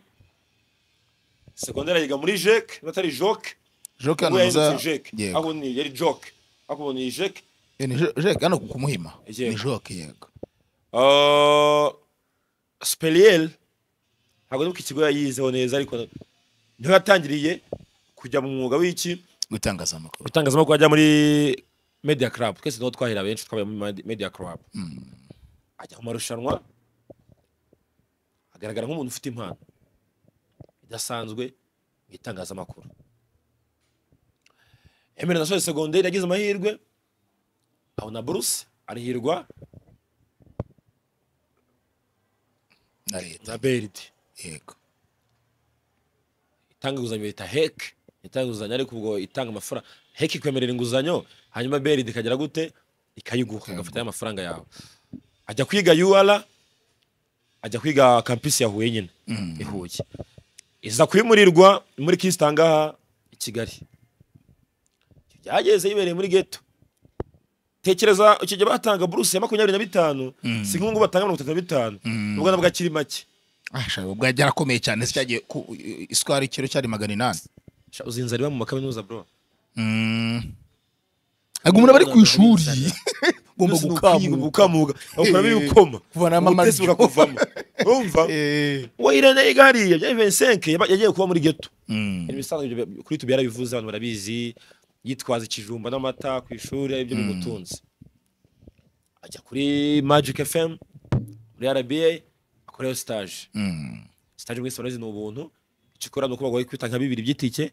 sekondere yiga muri jeke natari joke Joke hano ubu yahindutse muza- jeke yego. aho ni yari joke aho ubu ni jeke Eh, ni jo- Jake hano ku muhima Yego. ni joke yego Uh, speriel ntabwo nuko ikigo yayizeho neza ariko niho yatangiriye kujya mu mwuga w'iki gutangaza amakuru itangazamakuru ajya muri media club twese niho twahera benshi twabaye muri Medi- media club ajya mu marushanwa agaragara nk'umuntu ufite impano idasanzwe mu itangazamakuru emera nasoje segonderi yagize amahirwe abona buruse arihirwa na leta na beride yego itanga inguzanyo bita heke itanga inguzanyo ariko ubwo itanga amafaranga heke ikwemerera inguzanyo hanyuma beride ikagera gute ikayiguha igafata ya mafaranga yawe ajya kwiga ur ajya kwiga kampisi ya huye nyine i huye iza kuyimurirwa muri kisitangaha i kigali byageze yibereye muri geto tekereza icyo gihe batanga buruse ya makumyabiri na bitanu si nk'ubu ngubu batanga mirongo itatu na bitanu ubwo nabwo akiri make Ah, shaka, ubwo yari yarakomeye cyane se cyagiye ku isukari ikiro cyari magana inani Sha, uzinze riba mu makaminuza bro Mm. Ntabwo umuntu aba ari ku ishuri ugomba Byose ni ukwiga, gukamuka gukamuka ukuramo Eh, ibikoma kuvanamo ubutesi amaryo. bukakuvamo urumva Eh. uwo irene yiga hariya bya vincent yagiye kuba muri geto Mm. Ibintu bisanzwe ibyo bya- kuri tubi yarabivuze abantu barabizi yitwaza ikijumba n'amata ku ishuri aribyo bimutunze ajya kuri magic fm muri rba akorayo stage Mm. stage mwese barazi ni ubuntu icyo ukora ni uko baguha kwita nka bibiri by'itike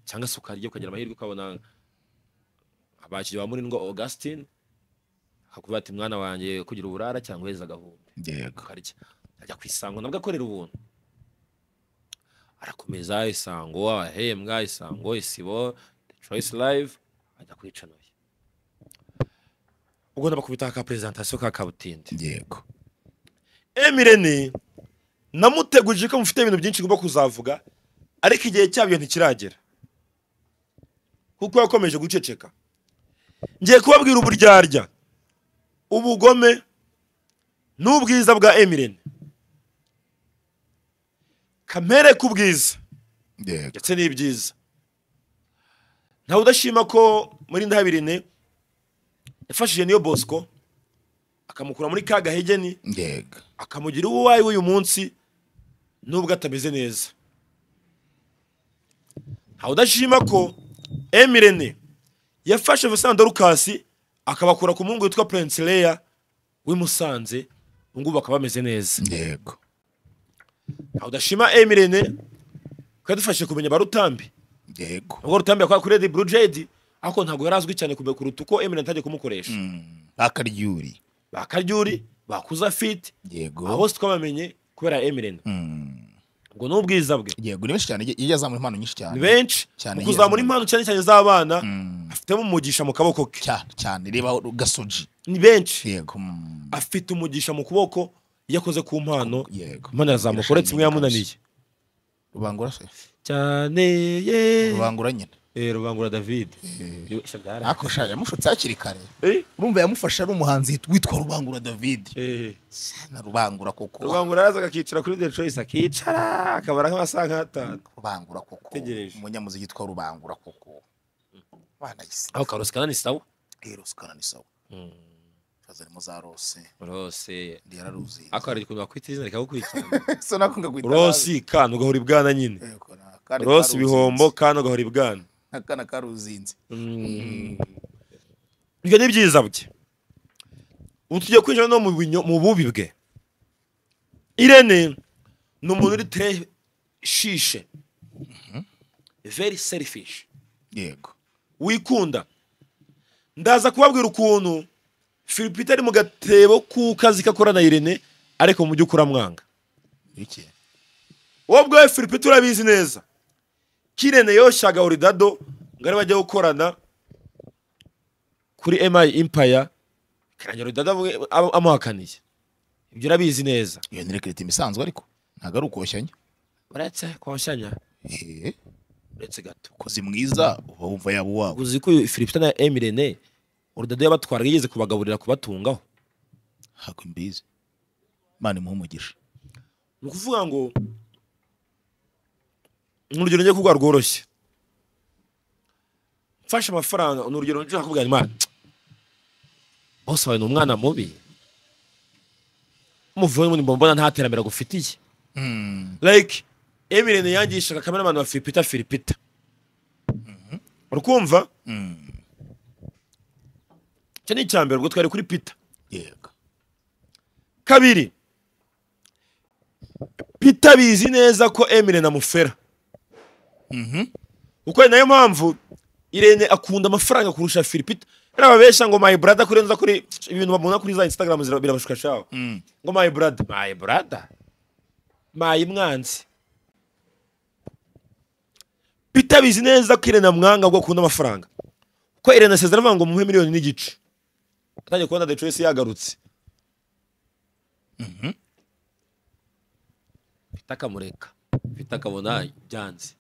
cyangwa se ukarya ukagira amahirwe ukabona abakiriya ba murindwa augustin akakuvuga ati mwana wanjye kugira uburara cyangwa uheza agahumbi Yego. ukarya ajya ku isango nabwo akorera ubuntu arakomeza isango ahembwa isango isibo choice live ajya kwicanoye ubwo ndabakubita ka presentation ka kabutinde Yego. emirene namuteguje ko mufite ibintu byinshi ngomba kuzavuga ariko igihe cyabyo ntikiragera kuko yakomeje guceceka ngiye kubabwira uburyarya ubugome n'ubwiza bwa emirene kamere k'ubwiza Yego. ndetse n'ibyiza ntawe udashima ko muri ndahabirine yafashije niyo bosco akamukura muri ka gahegeni Yego. akamugira uwo uwaye w'uyu munsi nubwo atameze neza ntawe udashima ko emirene yafashe Vincent Dorcas akabakura ku muhungu witwa Prince Leia w'i Musanze ubu ngubu bakaba bameze neza Yego. ntawe udashima emirene ko yadufashije kumenya ba Rutambi Yego. ubwo Rutambi yakora kuri Red Blue Jade ariko ntabwo yari azwi cyane kume- kuruta uko emirene atangiye kumukoresha Mm. Akaryuri. ba Karyuri bakuza fit abo Yego. bose twabamenye kubera emirene Mm. ubwo ni ubwiza bwe Yego ni benshi cyane iyo yazamura impano nyinshi cyane. ni benshi cyane mu iyo kuzamura yazamura. impano cyane cyane z'abana Mm. afitemo umugisha mu kaboko ke Cyane cyane reba gasoji. ni benshi Yego. Mm. afite umugisha mu kuboko iyo akoze ku mpano Yego. impano yazamuka uretse imwe yamunaniye Rubangura se. cyane ye Rubangura nyine. eh rubangura david Yosha byara- ariko sha yamushutse hakiri kare Eh, urumva yamufashe ari umuhanzi witwa rubangura david eh. na rubangura koko rubangura araza akakicara kuri the choice akicara akabara nk'amasaha nk'atanu rubangura koko Tegereje. umunyamuziki witwa rubangura koko banayise aho karusikana ni sawa eros karanisawa kaza arimo za rose rose ndi yararuzi ariko hari ukuntu bakwita izina rikagukurikirana so nakunda kwita rosi kana ugahora ibwana nyine Yego, na- akana rosi karuzinze. ibihombo kana ugahora ibwana akana karuzinze ibyo ni byiza bye ubu tugiye kwinjira no mu binyo- mu bubi bwe irene ni umuntu uri tere shishe very selfish yego wikunda ndaza kubabwira ukuntu philipita ari mu gatebo k'ukazi kakora na irene ariko mu by'ukuri amwanga iki wowe ubwawe philipita urabizi neza ko irene yoshyaga oridado ngo ari bajya gukorana kuri emayi impaya karangira oridado amu- amu- amuhakaniye ibyo urabizi neza iyo ni rekiriti imisanzwe ariko ntabwo ari ukoshanya uretse kwashyanya eee uretse gato ukozi mwiza uba wumva yaba uwabo uzi ko philipita na emirene oridado yabatwaraga yigeze kubagaburira kubatungaho ntabwo mbizi imana imuha umugisha ni ukuvuga ngo ni urugero ngiye kuguha rworoshye mfashe amafaranga ni urugero nshobora kuvuga imana bose wawe ni umwana mubi umuvuye muri mbona nta terambere agufitiye like emirene yangishaga kamera abantu ba filipita filipita urikumva icyo ni icya mbere ubwo twari kuri pita yego kabiri pita bizi neza ko emile na mufera uko ni nayo mpamvu irene akunda amafaranga kurusha filipita rero ababeshya ngo my brother kuri nza kuri ibintu babona kuri za instagram zira- birabashuka shaho ngo my brother my brother my mwanzi pita bizi neza ko irene amwanga ngo akunda amafaranga ko irene asezera avuga ngo muhe miliyoni n'igice atangiye kubona the choice yagarutse mfite akamureka mfite akabona byanze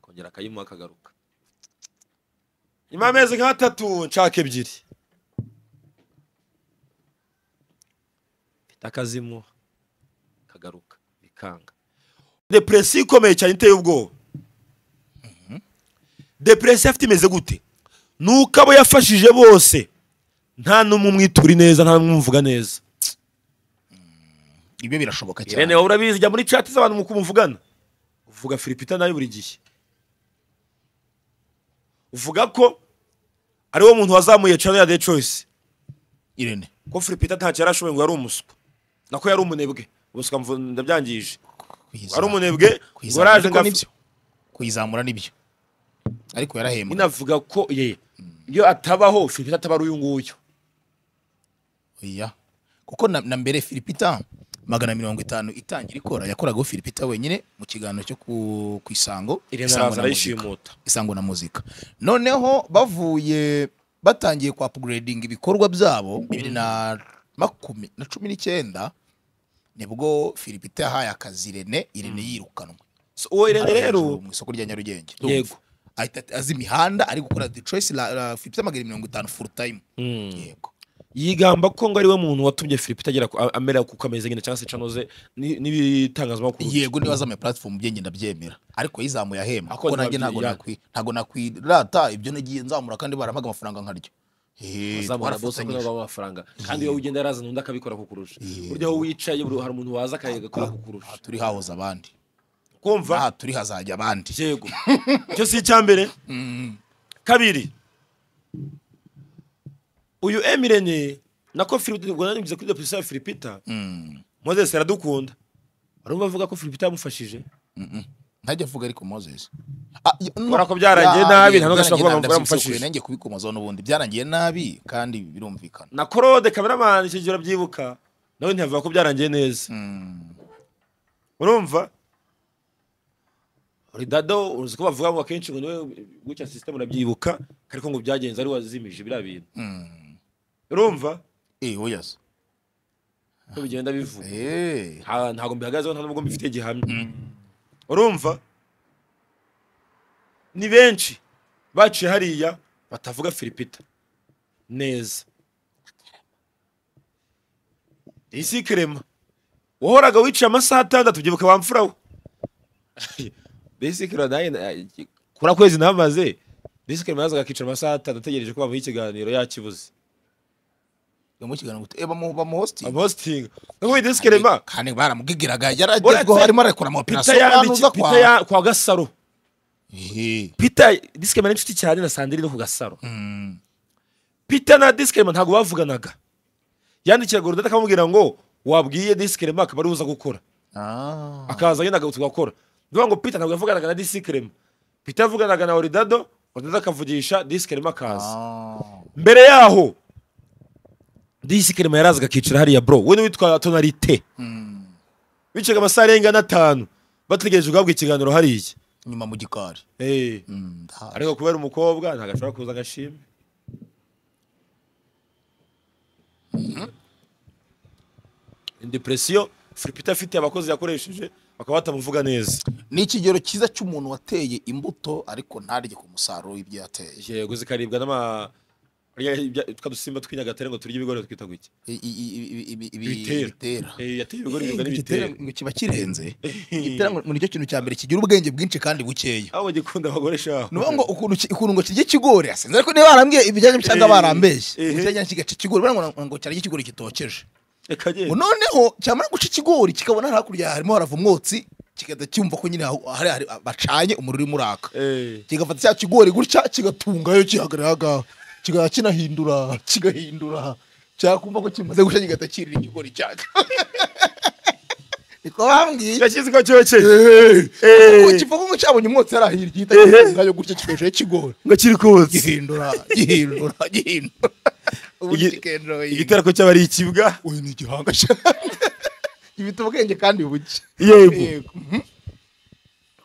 akongera akayimuha akagaruka nyuma y'amezi nk'atatu nshaka ebyiri mfite akazimuha akagaruka bikanga depresiyo ikomeye cyane iteye ubwoba depresiyo afite imeze gute ni uko abo yafashije bose nta n'umwe umwitura neza nta n'umwe umuvuga neza ibyo birashoboka cyane irene wowe urabizi jya muri chat z'abantu mu kumuvugana uvuga filipita nayo buri gihe uvuga ko ari wo muntu wazamuye channel ya the choice irene ko filipita ntacyo yari ashoboye ngo yari umuswa nako yari umunebwe ubuswa mvu- ndabyangije kuyizamura- ari umunebwe ngo kuyizamura araje ariko ngo af- nibyo. kuyizamura nibyo ariko yarahembwa inavuga ko ye iyo atabaho filipita ataba ari uyu nguyu oya kuko na, na mbere filipita magana mirongo itanu itangira ikora yakoragaho filipita wenyine mu kiganiro cyo ku, ku isango Irene Isango araza na Muzika. arayishimuta isango na muzika noneho bavuye batangiye ku upgrading ibikorwa byabo bibiri na makumi na cumi n'icyenda nibwo filipita yahaye akazi irene irene yirukanwe So, uwo irene rero mu isoko rya nyarugenge Yego. ahita azi imihanda ari gukora the choice la, la filipita magana mirongo itanu full time yego yigamba ko ngo ari we muntu watumye filipita agera ku- a- amera kuko ameze nyine cyangwa se cano ze ni- n'ibitangazamakuru yego niba zamuye platform bye ngenda byemera ariko yizamuye ahema Ako kuko nanjye ntibabyi- ntabwo ya- nakwi ntabwo nakwirata ibyo nagiye nzamura kandi barampaga amafaranga nkaryo Eh, azamura bose ko twarafatanyije. nabo amafaranga kandi iyo ugenda yarazana undi akabikora kukurusha Yeah. burya aho wicaye buri- hari umuntu waza akagakora kukurusha aha turi hahoze abandi kumva aha turi hazajya abandi yego icyo si icya mbere kabiri uyu emirene nako filipita ubwo nanyuze kuri depresiyo ya filipita Mm. mozesi aradukunda barumva avuga ko filipita yamufashije ntajya avuga ariko moses Ah, y- no. Kubera ko byarangiye nabi, nta n'umwe ashobora kuvuga ngo Byarangiye nabi, ndabyibuka, bamufashije. nanjye kubikomozaho n'ubundi byarangiye nabi kandi birumvikana na korode kameramani icyo gihe urabyibuka nawe ntiyavuga ko byarangiye neza urumva ridado uzi ko bavuga ngo akenshi ngo niwe gutya sisiteme urabyibuka ariko ngo byagenze ari wazimije biriya bintu urumva eh oyas ko bigenda bivuga eh Nta- ntabwo mbihagazeho nta nubwo mbifite gihamya urumva ni benshi baciye hariya batavuga firipita neza isi kirema wahoraga wiciye amasaha atandatu byibuka wa mfura we bisi kirema nawe na- kura kwezi namaze bisi kirema yazaga akicara amasaha atandatu ategereje ko bamuha ikiganiro yakibuze bamukiganira gute eh bamu bamuhosting amahositingi nk'ubu bisi kirema kandi baramugigiraga yaragezweho harimo arakora ama pita operation yandiki anuza kwa pita ya kwa gasaro Ehe. peter disikema n'inshuti cyane na sandrine no ku gasaro peter na disikema ntabwo bavuganaga yandikiraga urudata akamubwira ngo wabwiye disikema akaba ariwe uza gukora Ah. akaza nyine agatse ugakora niyo ngo peter ntabwo yavuganaga na disikema peter yavuganaga na oridado oridado akavugisha disikema akaza Ah. mbere yaho disikema yarazaga akicara hariya bro we n'uwitwa tonarite bicaga amasaha arenga n'atanu bategereje guhabwa ikiganiro hariya nyuma mu gikari Eh. Mm, ndahazi. ariko kubera umukobwa ntabwo ashobora kuza agashimwe depresiyo firipita afite abakozi yakoresheje bakaba batamuvuga neza ni ikigero cyiza cy'umuntu wateye imbuto ariko ntarye ku musaruro w'ibyo yateye yego zikaribwa n'ama kurya ibya- twa dusimba tw'inyagatare ngo turye ibigori twita guki I- i- i- i- ibi- ibi- Ibitera. ibitera Eh, yateye ibigori Eh, biribwa igitera n'ibitera ngo kiba kirenze igitera ngo ni cyo kintu cya mbere kigira ubwenge bwinshi kandi bukeya aho bagikunda abagore shaho ni ukuvuga ngo ukuntu ki- ukuntu ngo kirya ikigori asenze ariko niba barambwiye ibijyanye cyangwa Eh, barambeshye eh. ikijyanye kigaca ikigori barambwira ngo- ngo cyarya ikigori gitokeje reka ngo nyine noneho cyamara guca ikigori kikabona hakurya harimo harava umwotsi kigahita cyumva ko nyine aho- hari hari- bacanye umuriro urimo uraka Eh, kigafata cya kigori gutya kigatungayo kihagarara aho ngaho kigahita kinahindura kigahindura cyakumva ko kimaze gushya kigahita kirira ikigori cyacyo niko bambwiye kirashyize ko cyokeje Eh, kuko kivuga ngo cyabonye umwotsi yari ahirya gihita gitungayo gutya kigahishije kigori ngo kiri kotse gihindura gihindura gihindura ubundi Igi- kikendera igitera ko cyaba ari ikibwa uyu ni igihanga cyane gifite ubwenge kandi buke yego Yego. Mhm.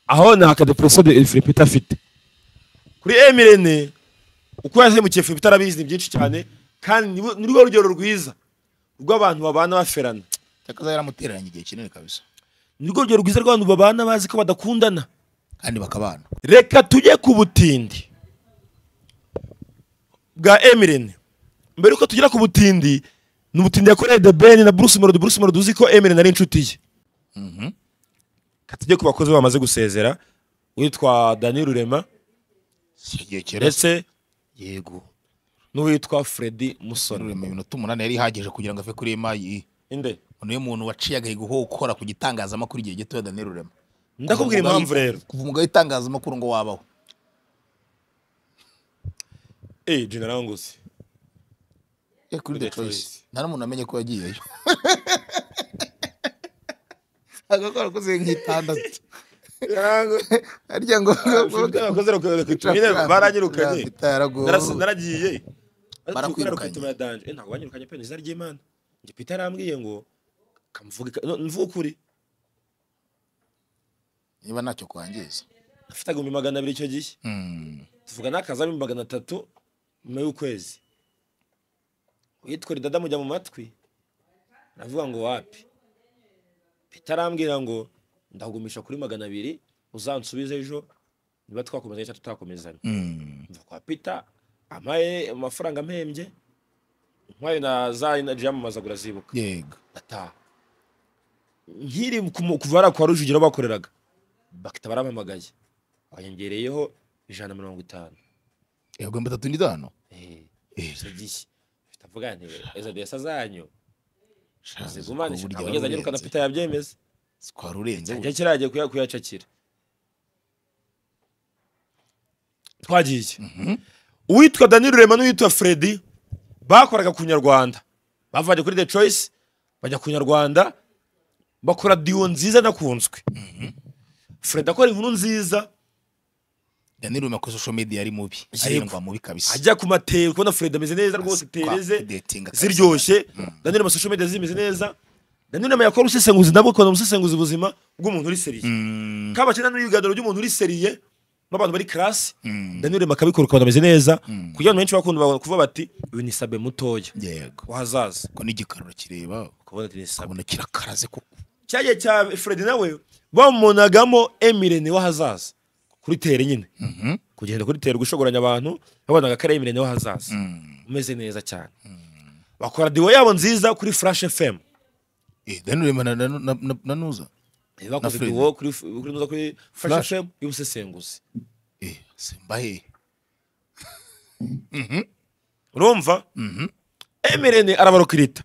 aho ni akadepresiyo de firipita afite kuri emirene uko yasemukiye firipita arabizi ni byinshi cyane kandi ni rwo- ni rwo rugero rwiza rw'abantu babana baferana cyakaza yaramutereranye igihe kinini kabisa ni rwo rugero rwiza rw'abantu babana bazi ko badakundana kandi bakabana reka tujye ku butindi bwa emirene mbere yuko tugera ku butindi ni ubutindi yakoreye the ben na bruce melody bruce melody uzi ko emirene ari inshuti ye katujye ku bakozi bamaze gusezera witwa dani rurema igihe kirasa ndetse yego n'uwitwa Freddy Musoni rurema iminota umunani yari ihagije kugira ngo ave kuri emayi inde niyo muntu waciye agahigo ko gukora ku gitangazamakuru igihe gito ya daniel rurema ndakubwira Kuva mu impamvu gahi- rero kuva umugabo w'itangazamakuru ngo wabaho eh general ngusi Eh, kuri the The choice Choice. nta n'umuntu amenye ko yagiyeyo agakora kuze nk'itandatu harya ngo baranyirukanye Narasi- baranyirukanye naragiye Barakwirukanye. barakwirukanye danje eh ntabwo banyirukanye pe nizari ry'Imana nje Peter arambwiye ngo kamvuge ka- no, mvuge ukuri niba ntacyo kwangiza afite agumbi magana abiri icyo gihe Mm. tuvuga n'akazami magana atatu nyuma y'ukwezi witwa ridada mujya mu matwi aravuga ngo wapi Peter arambwira ngo ndagumisha kuri magana abiri uzansubize ejo niba twakomeza cyangwa tutakomezana Mm. mva kwa Peter amaye amafaranga ampembye nkwayo na za energy yamamazaga urazibuka yego ndataha nkiri ku mu- kuva hariya kwa rujugiro bakoreraga bakita barampamagaye banyongereyeho ijana na mirongo itanu Eh, ibihumbi bitatu n'itanu Eh, Eh. icyo gihe mfite avuga nti ezo desa zanyu Ubwo zizumanisha burya ntabwo ngeze anyirukana warurenze. Peter yabyemeza twari urenze njya kiragiye kuya- kuyacakira twagiye uwitwa dani rurema n'uwitwa Freddy bakoraga ku nyarwanda bavanye kuri the choice bajya ku nyarwanda bakora diyo nziza nakunzwe Freddy akora inkuru nziza daniel rurema kuri social media yari mubi arindwa mubi kabisa ajya ku matera kubona Freddy ameze neza rwose Kwa- tereze kudetinga kabisa. ziryoshye dani rurema social media zimeze neza dani rurema yakora ubusesenguzi nabwo akabona ubusesenguzi ubuzima bw'umuntu uri seriye Mm. kabakina n'ibiganiro by'umuntu uri seriye n'abantu bari karasi daniel rema akabikora ukabona ameze neza kugira ngo benshi bakunda babona kuvuga bati uyu ni sabe mutoya yego wahazaza ko n'igikaruro kireba ukabona ati ni sabe ukabona kirakaraze koko cyagiye cya fred nawe bamunagamo emirene wahazaza kuri tere nyine Mhm. kugenda kuri tere gushogoranya abantu babonaga akarere y'imirenge w'ahazaza umeze neza cyane bakora diwo yabo nziza kuri flash fm Eh, Daniel Rema na- na- na- na- na Nuza? bakoze Fred. diwo kuri kuri nuza kuri flash Flash. fm y'ubusesenguzi Eh, Simba he? urumva mrn arabarokirita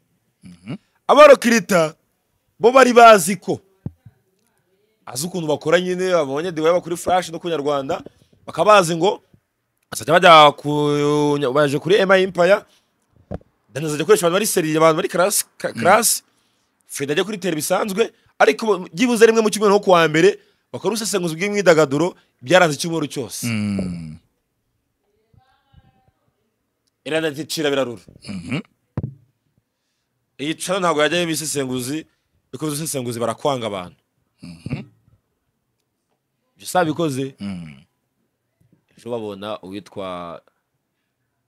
abarokirita bo bari bazi ko azi ukuntu bakora nyine babonye diwa yaba kuri flash no ku nyarwanda bakaba bazi ngo bazajya bajya ku nya- baje kuri ma empire dani azajya akoresha abantu bari seri abantu bari karasi ka- karasi frida ajya kuri tele bisanzwe ariko bo- byibuze rimwe mu cyumweru nko kuwa mbere bakora ubusesenguzi bw'imyidagaduro byaranze icyumweru cyose Mm. iranda ntitira birarura iyi cana ntabwo yajyayo ibisesenguzi kuko ibisesenguzi barakwanga abantu ibyo sabikoze Mm. ejo babona uwitwa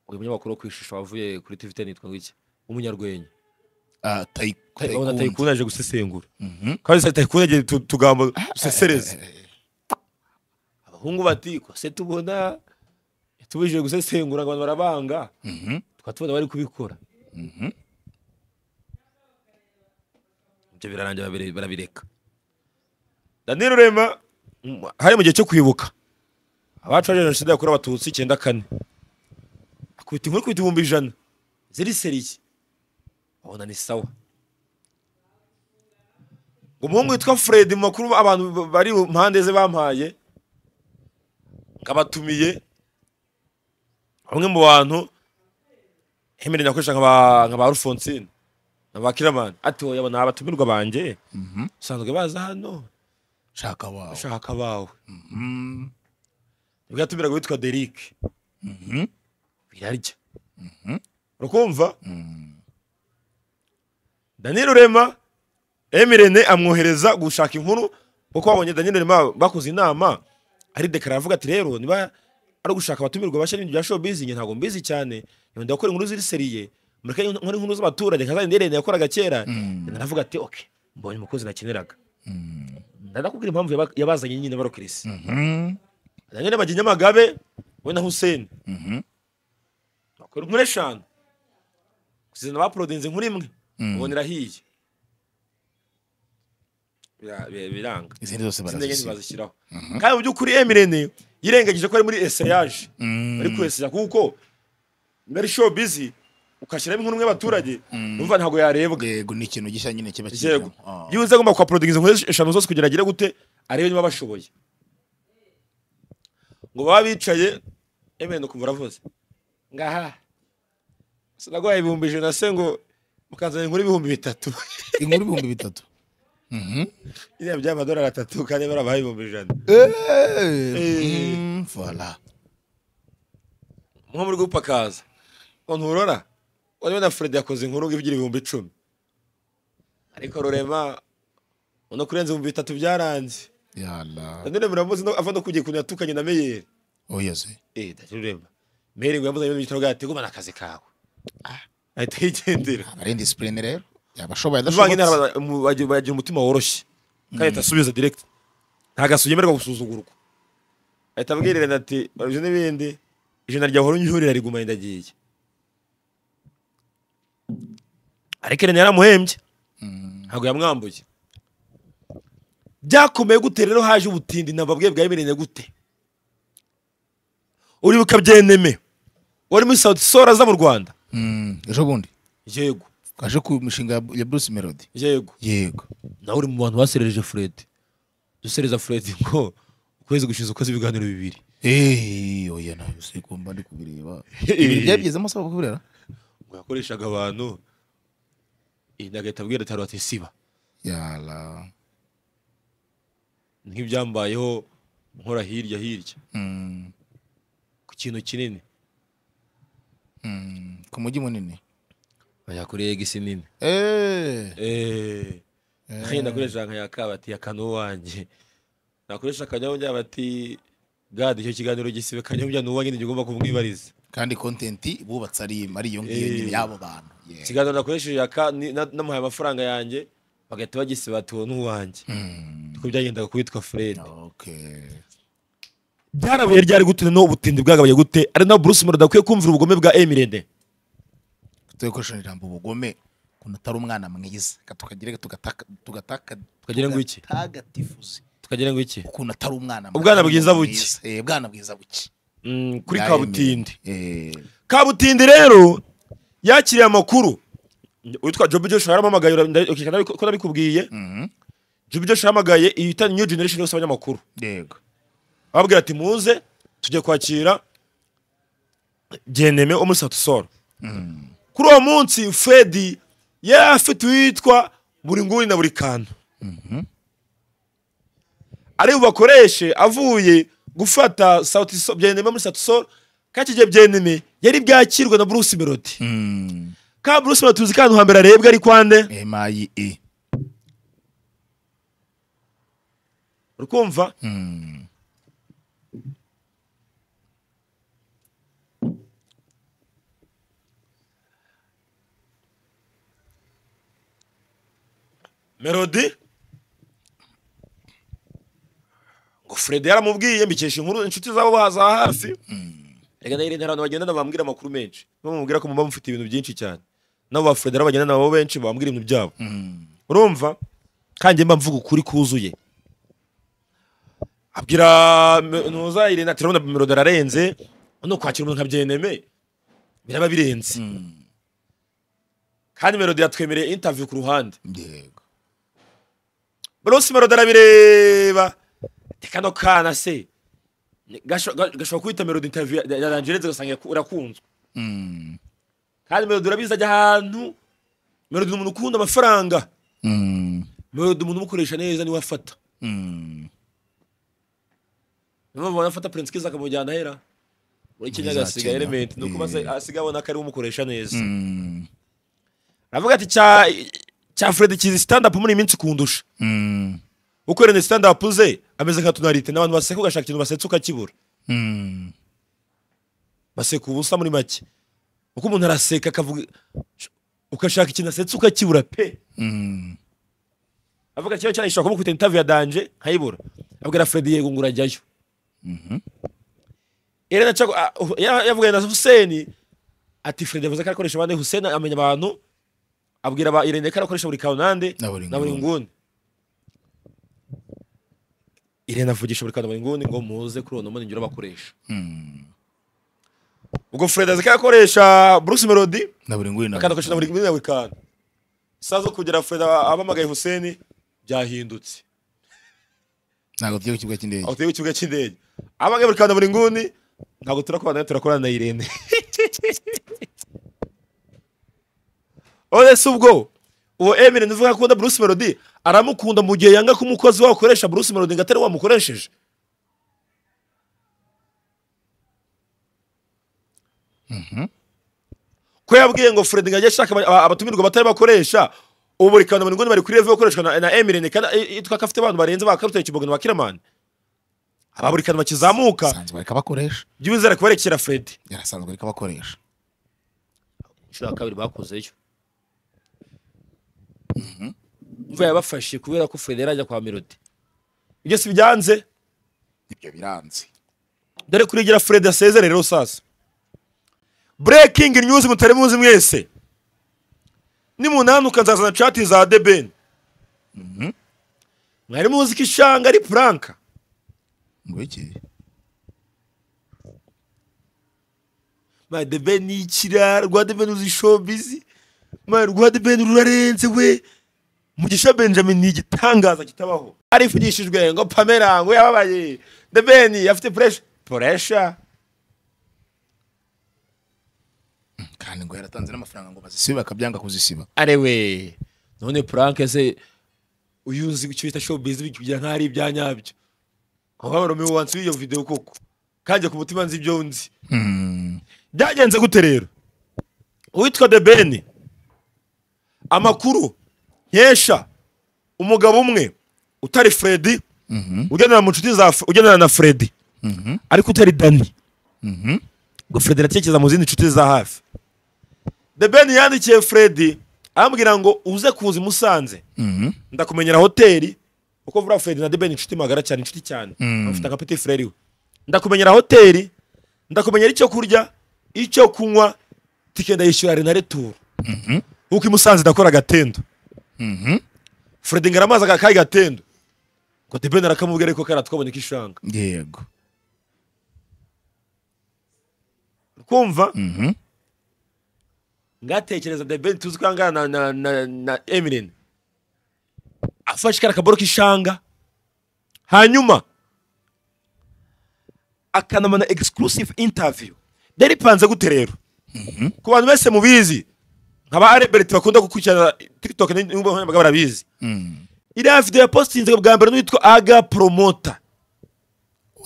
uyu munyamakuru wo ku ishusho wavuye kuri tv ten yitwa iki umunyarwenya Ah, Tai- babona Taekwondo. tayikuni aje gusesengura Mhm. kandi se tayikuni agiye tu- utugambo dusesereza abahungu bati ko se tubona tubujije gusesengura ngo abantu barabanga Mhm. tukaba tubona bari kubikora ibyo birarangira babire- barabireka daniyeli rurema mm, hari mu gihe cyo kwibuka abacu baje jenoside yakorewe abatutsi icyenda kane akubita inkuru ikubita ibihumbi ijana ziri seriye babona ni sawa umuhungu witwa fred mu makuru abantu b- bari mu mpande ze bampaye ngabatumiye bamwe mu bantu hemereye nakoresha nka ba- nka ba rufonsine na ba kiramani ati wowe yabona abatumirwa banjye usanzwe baza hano Shaka wao. shaka bawe Mm. nibwo yatumiraga witwa derike Mhm. birarya urakumva Mm. daniyeli rurema emirene amwohereza gushaka inkuru kuko babonye daniyeli rurema bakoze inama aridekarara avuga ati rero niba ari ugushaka abatumirwa bashya n'ibintu bya showbiz njye ntabwo mbizi cyane nkunda gukora inkuru ziri seriye mureke nkora inkuru z'abaturage nka za nderene yakoraga kera naravuga ati oke mbonye umukozi nakeneraga ndakubwira impamvu yaba- yabazanye nyine barokirisi Mhm. Daniel Bajya Nyamagabe we na Hussein Mhm. bakora inkuru eshanu kuzana baprodinze inkuru imwe ubona irahiye Bira- bi- biranga Izindi zose izindi enye barazisiba. ntibazishyiraho kandi mu by'ukuri emirene yirengagije ko ari muri eseyaje Mm. bari kureseya kuko niba ari show busy ukashyiramo inkuru imwe y'abaturage numva ntabwo yarebwa Yego, ni ikintu gishya nyine kiba yego kijemo. Ah. yiwe agomba kuhaporodingiza inkuru eshanu zose kugira agire gute arebe niba bashoboye ngo baba bicaye emeye ukumva uravuze ngaha sinagwaye ibihumbi ijana se ngo mukanzanira inkuru y'ibihumbi bitatu Inkuru ibihumbi bitatu. iriya by'amadolari atatu kandi barabaha ibihumbi ijana Eh. Mm, Voilà. nko muri gupakaza ngo nturora urebe na fred yakoze inkuru ngo ivugira ibihumbi icumi ariko rurema uno kurenza ibihumbi bitatu byaranze Yala. nanone muramuzi no- ava no kugiye kuntu yatukanye na meyeri Oya se. eh ndarurema meri ngo yamuzanye mu gitabo gati gumana akazi kawe ah ahita yigendera Ari indiscipline rero. Yabashoboye bivanga adashobotse. inara bagira umutima woroshye kandi ahita asubiza direct nta gasuye yemerwa gusuzugurwa ahita abwirira ati ibyo n'ibindi ijana rya horo nyurira riguma ndagiye ariko rene yaramuhembye ntabwo yamwambuye byakomeye gute rero haje ubutindi nababwiye bwa emirene gute uribuka byeneme wari muri sauti sol aza mu rwanda Mm. Ejo bundi. yego Kaje ku mishinga ya- ya Bruce Melody. yego Yego. nawe uri mu bantu baserereje fred dusereza fred ngo ukwezi gushize ukoze ibiganiro bibiri Eh, oya ntabwo se kumba ndi kubireba. Ibintu Byabigezemo asaba kuburera. ngo yakoreshaga abantu iyi nagahita abwira atari batisiba Yala. nk'ibyambayeho nkora hirya hirya Mm. ku kintu kinini Mm. Ku mujyi munini. ajya kuri egisi nini Eh. Eh, nkagenda akoresha nka yakabati yakana uwanjye nakoresha akanyabugya bati gade icyo kiganiro gisibe kanyabugya ni uwanjye ntigomba kumwibariza kandi content bubatse ari ari iyo ngiyo Eh. nyine y'abo bantu Yeah. ikiganiro nakoresheje yaka ni- na- namuhaye amafaranga yanjye bagahita bagisiba ati uwo ni uwanjye Mm. kuko byagendaga ku witwa fred okay byarabuye ryari gute noneho ubutindi bwagabaye gute ari naho bruce murada akwiye kumvira ubugome bwa emirende tujye gukoresha ijambo ubugome ukuntu atari umwana mwiza Reka tukagire tugataka tugataka Tukagire ngo iki? tugatagatifuze tukagira ngo iki ukuntu atari umwana Ubwana bwiza buke. mwiza. Eh, ubwana bwiza buke Mm, kuri Bwa kabutindi Emile. Eh, kabutindi rero yakiriye amakuru witwa jobu joshua yaramamagaye ura- okay, nari- ko nabikubwiye mhm. jobu joshua yahamagaye iyi itani new generation yose abanyamakuru yego ababwira ati muze tujye kwakira geneme wo muri satusoro kuri uwo munsi fredi yari afite uwitwa buri nguni na buri kantu ari bubakoreshe avuye gufata Sauti Sol- geneme muri satusoro kandi igihe geneme yari bwakirwe na bruce melody Mm. ka bruce melody tuzi kantu hambere arebwa ari kwande MIE. uri kumva Mm. melody ngo fredi yaramubwiye mbikesha inkuru inshuti zabo ba- za hafi reka nayo irinde hari abantu bagendana bambwira amakuru menshi bamubwira ko muba mufite ibintu byinshi cyane nabo ba fredi hari bagendana nabo benshi bambwira ibintu byabo urumva kandi mba mvuga ukuri kuzuye abwira Me- ntuza irinde ati urabona melody ararenze no kwakira umuntu nka byeneme biraba birenze kandi melody yatwemereye interview ku ruhande yego Bruce Melody arabireba ati kano kana se ni- gasho- ga- gashobora kuba melody interview ya- ya Angeline ugasanga yaku- irakunzwe Mm. kandi melody urabizi ajya ahantu melody ni umuntu ukunda amafaranga Mm. melody umuntu umukoresha neza niwe afata Mm. niyo mpamvu afata Prince Kiza akamujyana ahera muri Kenya Muri za agasiga Kenya, element ni ukuba se- yeah. asiga abona ko ariwe umukoresha neza Mm. aravuga ati cya cya Fred kizi stand up muri iyi minsi kundusha Mm. uko rene stand up ze ameze nka tonalite n'abantu baseka ugashaka ikintu basetsa ukakibura Mm. baseka ubusa muri make uko umuntu araseka akavuga ugashaka ikintu asetsa ukakibura pe Mm. avuga kiba cyayishobora kumukubita interview ya danje nkayibura abwira Fred yego ngo urajyayo Irene Chago ah, uh, ya- yavuganye na Hussein ati Fred yavuze ko arakoresha abandi Hussein amenya abantu abwira ba Irene ko arakoresha buri kanande Na buri na buri nguni. nguni Irene avugisha buri kanande buri nguni ngo muze kuri uno munsi bakoresha Mm. ubwo Fred azi ko arakoresha Bruce Melody na buri nguni na akanda agashira buri kimwe yawe kandi isaha zo kugera Fred abamagaye Hussein byahindutse ntabwo tujya ku kibuga cy'indege aho tugiye ku kibuga cy'indege abamagaye buri kandi buri nguni ntabwo turakorana turakorana na Irene Ore si ubwo uwo Emile nuvuga ko akunda Bruce Melody aramukunda mu gihe yanga ko umukozi wawe ukoresha Bruce Melody ngo atari wamukoresheje ko yabwiye ngo Fred ngo ajye ashaka aba- abatumirwa batari bakoresha ubu buri kantu ngo bari kuri revo ikoreshwa na, na Emirene kandi i- itwa ko afite abantu barenze ba Karutare Kibogo na Bakiramani aba buri kantu bakizamuka asanzwe ariko abakoresha jya wizera kubarekera Fred yarasanzwe ariko abakoresha inshuro ya kabiri bakozeyo imvura yabafashe kubera ko fredi yari ajya kwa melody ibyo si byanze ibyo biranze dore kurigira Fred asezere rero sasa breaking news mutari muzi mwese nimunanuka nzazana chat za The Ben mwari muzi ko ishanga ari pranka ngo iki ma The Ben ni ikirara rwa The Ben uzi showbiz ma rwa The Ben rurarenze we Mugisha Benjamin ni igitangaza kitabaho arifugishijwe ngo Pamela ngo yababaye The Ben afite pressure pressure kandi ngo yaratanze n'amafaranga ngo bazisibe bakabyanga kuzisiba arewe none prank se uyu uzi icyo bita showbiz bigira nk'aho ari ibya nyabyo aho haba Romeo wansi w'iyo video koko kanjye ku mutima nzi ibyo nzi byagenze gute rero uwitwa The Ben amakuru nkesha umugabo umwe utari Freddy ugendana mu nshuti za ugendana na Freddy ariko utari Danny ngo Freddy aratekereza mu zindi nshuti za hafi The Ben yandikiye Freddy amubwira ngo uze kuza i Musanze ndakumenyera hoteli kuko vuba Fred na Deben inshuti magara cyane inshuti cyane afite nka petit frere we ndakumenyera hoteli ndakumenyera icyo kurya icyo kunywa tike ndayishyura renareturu nk'uko i musanze ndakora agatendo furedi ngaramazi akakaye gatendo kote ben arakamubwira ariko kariya twabonye ko ishanga yego kumva Mhm. ngatekereza the ben tuzi ko angana na, na, na, na emirene afashe kariya kaboro k'ishanga hanyuma akanamana exclusive interview byari bipanze gute rero ku bantu bese mubizi nkaba arebereti bakunda gukurikirana tiktok n'imbuga nkoranyambaga barabizi Mm. iriya video yapositinze bwa mbere n'uwitwa aga promota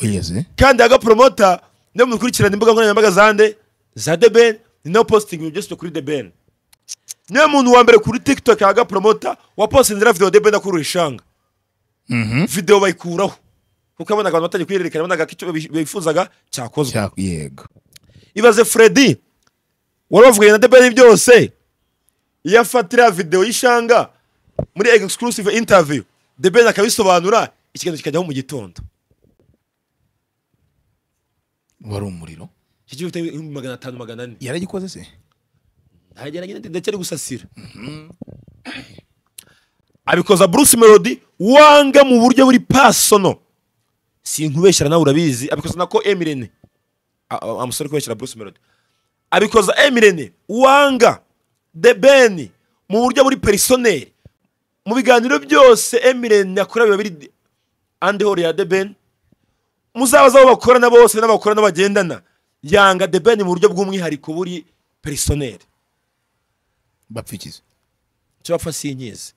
wigeze kandi aga promota niyo mukurikirana imbuga nkoranyambaga zande za The Ben ni nayo posting ibintu byose kuri The Ben niyo muntu wa mbere kuri TikTok aga promota wapostinze na video The Ben akuru ishanga Mhm. video bayikuraho kuko abona abantu batajya kwiyerekana abona icyo bifuzaga cyakozwe Cya- yego ibaze Freddy wari wavuganye na The Ben byose iyo afatira video y'ishanga muri exclusive interview The Ben akabisobanura ikiganiro kikajyaho mu gitondo wari umuriro kigiye gifite ibihumbi magana atanu magana ane yaragikoze se ntagera nyine ndacyari gusasira abikoza bruce melody wanga mu buryo buri pasono sinkubeshyira nawe urabizi abikoza nako emirene A- a- amusore kubeshyira bruce melody abikoza emirene wanga the ben mu buryo buri perisoneri mu biganiro byose emirene akora biba biri andehore ya the ben muzabaza abo bakorana bose n'abakora n'abagendana yanga the ben mu buryo bw'umwihariko buri perisoneri bapfikiza icyo bapfa sinyizi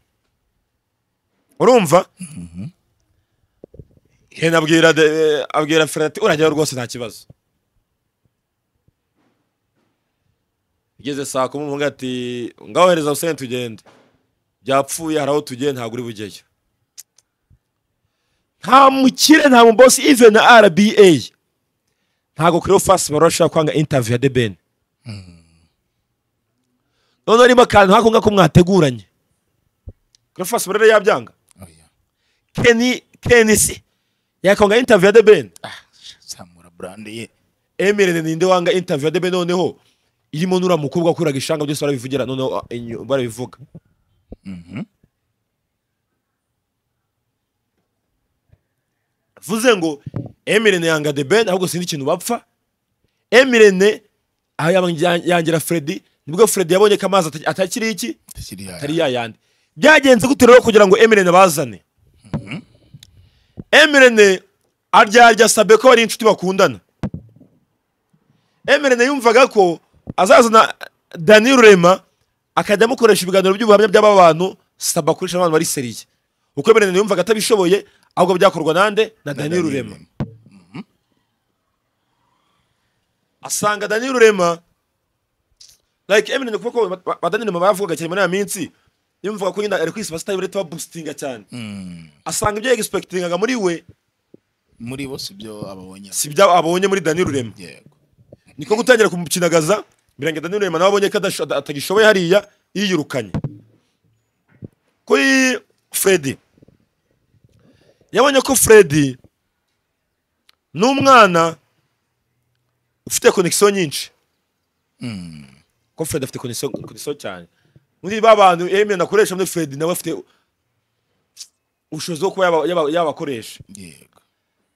urumva hena abwira de- abwira ferati urageraho rwose nta kibazo igeze saa kumi umwe ati ngaho hereza huseni tugende byapfuye hari aho tugiye ntabwo uri bugeyo nta mukire nta mubosi ive na rba ntabwo kuri fasi bari bashaka kwanga intaviyu ya debeni noneho harimo akantu nk'ako ngako mwateguranye kuri fasi rero yabyanga oya keni kenisi yakanga interview ya the ben zamura brand ye emirene ninde wanga interview ya the ben noneho irimo nura mukobwa akuraga ishanga byose barabivugira noneho ah, inyu- barabivuga vuze ngo emirene yanga the ben ahubwo sindi ikintu bapfa emirene aho yabanje- yangira fredi nibwo fredi yabonye ko amazi ata- atakiri iki atakiri yaya atari yayandi byagenze gute rero kugira ngo emirene bazane emirene aryarya sabe ko bari inshuti bakundana emirene yumvaga ko azazana dani rurema akajya amukoresha ibiganiro by'ubuhamya by'aba bantu saba akoresha abantu bari seriye kuko emirene yumvaga atabishoboye ahubwo byakorwa nande na dani rurema asanga dani rurema like emirene kuko ko ba- ba dani rurema bavugaga cyane muri aya minsi yumvaga ko nyine ari kwisiba sitari bari tubabustinga cyane asanga ibyo yegisipekitingaga muri we muri bo sibyo ababonye si ibyo abonye muri dani rurema yego niko gutangira kumukinagaza birangira Daniel Rehema nawe abonye ko adasho- ada- atagishoboye hariya yiyirukanye kuri Freddy yabonye ko Freddy n'umwana ufite connection nyinshi ko Freddy afite connection connection cyane muri ba bantu Emile nakoresha muri Freddy nawe afite ubushobozi bwo kuba yaba- yaba- yabakoresha yego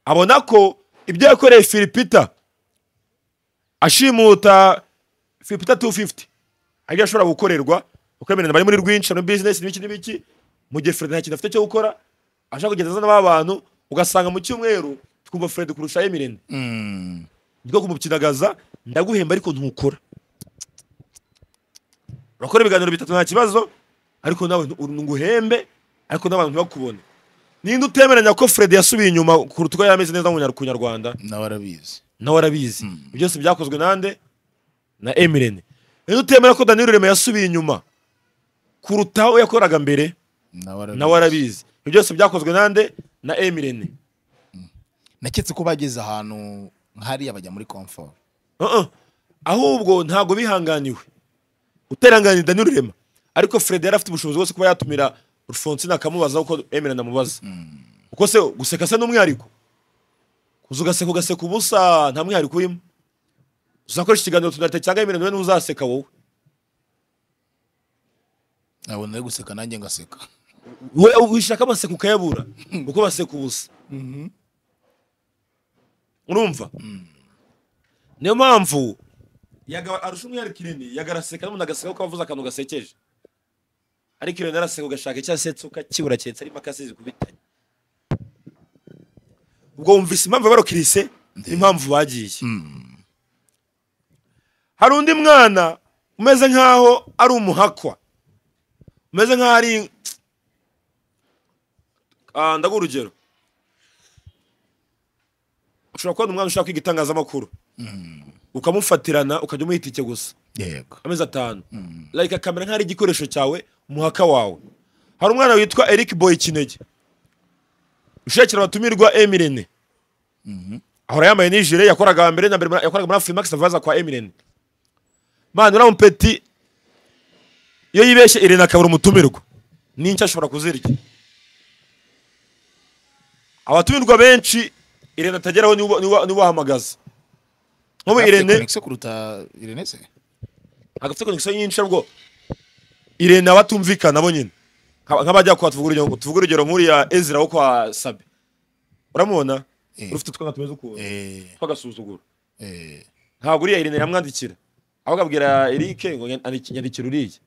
abona ko ibyo yakoreye filipita ashimuta filipita 250 aribyo ashobora gukorerwa kuko emirene bari muri rwinshi muri bizinesi n'ibiki n'ibiki mu gihe Fred nta kintu afite cyo gukora ashaka kugenda azana ba bantu ugasanga mu cyumweru twumva Fred kurusha emirene Mm. nibwo kumukinagaza ndaguhemba ariko ntukora urakora ibiganiro bitatu nta kibazo ariko nawe ntu- nguhembe ariko n'abantu ntibakubone ninde utemeranya ko Fred yasubiye inyuma kuruta uko yari ameze neza mu Nyar- ku nyarwanda nawe arabizi nawe arabizi Ibyo byose byakozwe nande na emirene ninde utemera ko daniel rurema yasubiye inyuma kuruta aho yakoraga mbere nawe arabizi nawe arabizi Ibyo byose byakozwe nande na emirene naketse ko bageze ahantu nk'hariya bajya muri comfort Uh-uh. ahubwo ntabwo bihanganiwe uteranganiye dani rurema ariko fred yari afite ubushobozi bwose kuba yatumira rufonsine akamubaza uko emerana amubaza uko se guseka se n'umwihariko uza ugaseka ugaseka ubusa nta mwihariko urimo uzakoresha ikiganiro tunarite cyangwa imirimo n'uzaseka wowe nabona ari guseka nanjye ngaseka we wishaka amaseka ukayabura kuko baseka ubusa urumva niyo mpamvu yaga- arusha umwihariko irene yagaraseka n'umuntu agaseka kuko avuze akantu gasekeje ariko irene araseka ugashaka icyo asetse ukakibura cyetse arimo akasize kubitanya ubwo wumvise impamvu barokirise n'impamvu bagiye hari undi mwana umeze nk'aho ari umuhakwa umeze nk'aho ari Ah, ndaguha urugero ushobora kubona umwana ushaka kwiga itangazamakuru ukamufatirana ukajya umuha itike gusa yego amezi atanu like akamera nk'aho ari igikoresho cyawe umuhaka wawe hari umwana witwa eric boy kinege ushakira abatumirwa emirene ahora yambaye nijire yakoraga hambere na mbere muri- yakoraga muri afrimax avaza kwa emirene mani uriya mupeti iyo yibeshye irene akabura umutumirwa n'inshya ashobora kuzirya abatumirwa benshi irene atageraho nibo- nibo nibo ahamagaza nk'ubu irene Connexion kuruta irene se agafite konegisiyo nyinshi ahubwo irene abatumvikana bo nyine Nka- nk'abajya kwa tuvuga urugero tuvuga urugero nk'uriya ezira wo kwa sabe uramubona Eh. rufite utwana tumeze ukuntu eh twagasuzuguro eh ntabwo uriya irene yamwandikira ahubwo abwira eric ngo nyandiki- nyandikira uriya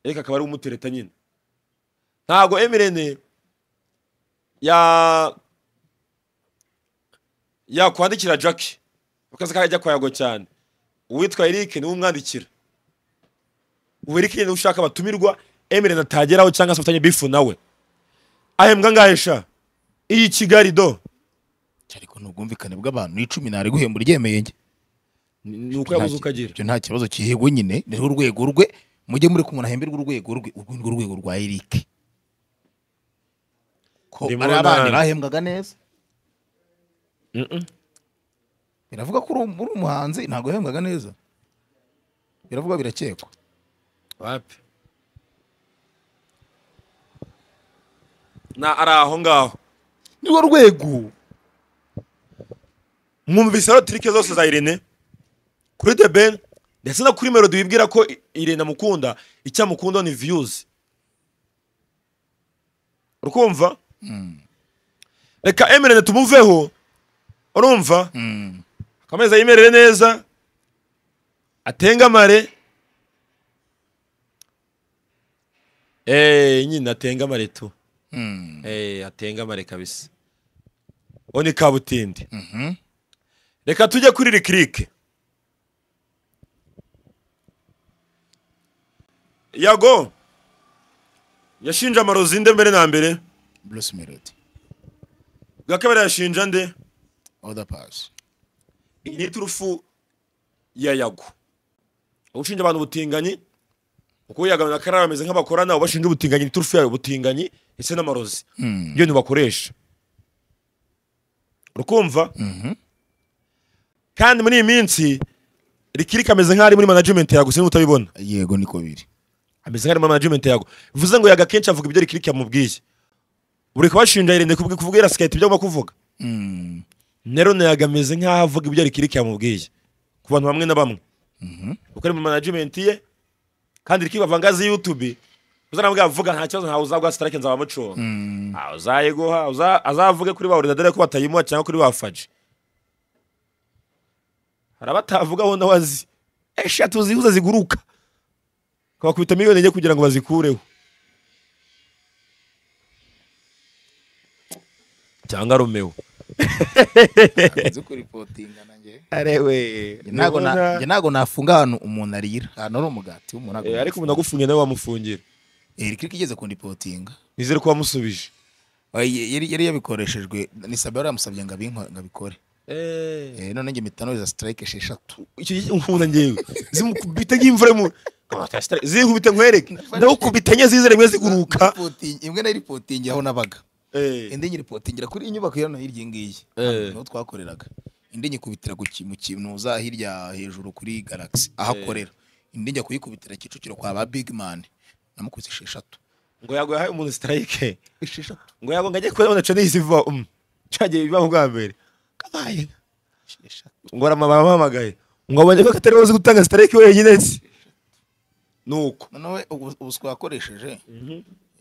eric akaba ari umutereta nyine ntabwo emirene ya yakwandikira jackie akazi kajya kwayago cyane uwitwa eric niwe umwandikira ubu eric niwe ushaka abatumirwa emirene atageraho cyangwa se afitanye bifu nawe ahembwa ngahe sha iyi kigali do ariko ni ubwumvikane bw'abantu icumi nari guhembura iryemeye njye ni ni uko yabuze uko agira Ibyo nta kibazo kihego nyine niho urwego rwe mujye muri kumuna hemberwa urwego rwe urwo ni urwego rwa Eric ko Ndimo ari abandi na- bahembwaga neza biravuga ko uri um- uri umuhanzi ntabwo yahembwaga neza biravuga birakekwa wapi na ari aho ngaho nirwo rwego mwumvise rero tirike zose za irene kuri the ben ndetse no kuri melody wibwira ko I- irene amukunda icyo amukunda ni views urumva reka emirene tumuveho urumva akameza yimerere neza atengamare Eh, nyine atengamare tu Eh, atengamare kabisa uwo ni kabutindi reka tujye kuri rikirike yago yashinje amarozi nde mbere na mbere Bruce Melody bwa kabiri yashinja nde Oda Pass iyi ni turufu ya yago ushinja abantu ubutinganyi kuko yago na karara bameze nk'abakorana ubashinja ubutinganyi ni turufu yayo ubutinganyi ndetse n'amarozi iyo ni bakoresha urukumva kandi muri iyi minsi rikirika ameze nk'aho ari muri management yago sinzi utabibona yego niko biri ameze nk'ari muri management yago bivuze ngo yaga kenshi avuga ibyo rikiriki yamubwiye buri kubashinja irinde kubwi kuvuga yarasikayita ibyo agomba kuvuga nerone yaga ameze nk'aho avuga ibyo rikiriki yamubwiye ku bantu bamwe na bamwe kuko ari mu management ye kandi rikiriki bavangazi yutube uzanabwira avuga nta kibazo ntawe uzaguha sitarike nzaba muconga Ah, uzayiguha uza- azavuge kuri ba ordinateur ko batayimuha cyangwa kuri ba faji hari abatavugaho nawe azi eshatu zihuza ziguruka kabakubita miliyoni enye kugira ngo bazikureho cyangwa romeo nzi kuripotinga nanjye arewe Njye ntago na- njye ntago nafunga ahantu umuntu arira ahantu ari umugati w'umuntu ntago ariko umuntu nafunga. agufungiye nawe wamufungira Eh, Eric igeze kundipotinga nizere ko wamusubije Oya, yari yari yabikoreshejwe ni sabara yamusabye ngo abinko- ngo abikore Eh, none njye mitano za strike esheshatu icyo gihe nkunda ngewe zimukubita nk'imvura mu zinkubita nkwereke ndagukubita enye zizere rimwe ziguruka Ripotingi- imwe nayo ripotingi aho nabaga Eh, indi nyiripotingira kuri iyi nyubako yano hirya iyi ngiyi Eh. niho twakoreraga indi nyikubitira ku ki- mu kintu za hirya hejuru kuri galaxy aho akorera indi njya kuyikubitira kicukiro kwa ba big man namukubise esheshatu ngo yago yahaye umuntu sitarayike esheshatu ngo yago ngo ajye kubona niyiziva cyagiye biba mu bwa mbere kabaye ngo baramuhamagaye ngo abonye ko atari buze gutanga sitarike wenyine nzi ni uko noneho ubu- ubuswa yakoresheje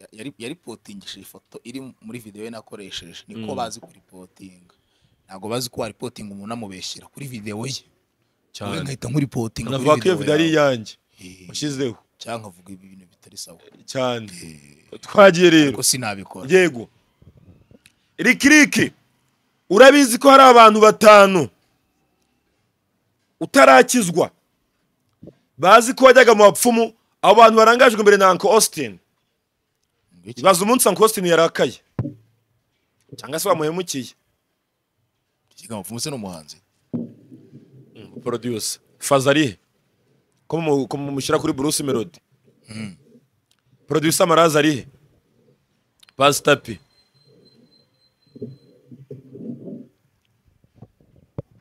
ya- yari yaripotingishije ifoto iri muri videwo ye nakoresheje niko bazi kuripotinga ntabwo bazi ko waripotinga umuntu amubeshyira kuri videwo ye cyane Wowe ngahita nkuripotinga navuga ko iyo video ari yawe. iyanjye Eh, washyizeho cyangwa nkavuga ibintu bitari sawa cyane Eh, twagiye rero ariko sinabikora yego rikiriki urabizi ko hari abantu batanu utarakizwa bazi ko wajyaga mu bapfumu abo bantu barangajwe imbere na uncle austin Ngiki? baza umunsi uncle austin yarakaye cyangwa se bamuhemukiye Ikigambo Mfumuse ni umuhanzi producer fazarihe ko mu- ko mushyira kuri bruce melody producer maraza arihe pasitapi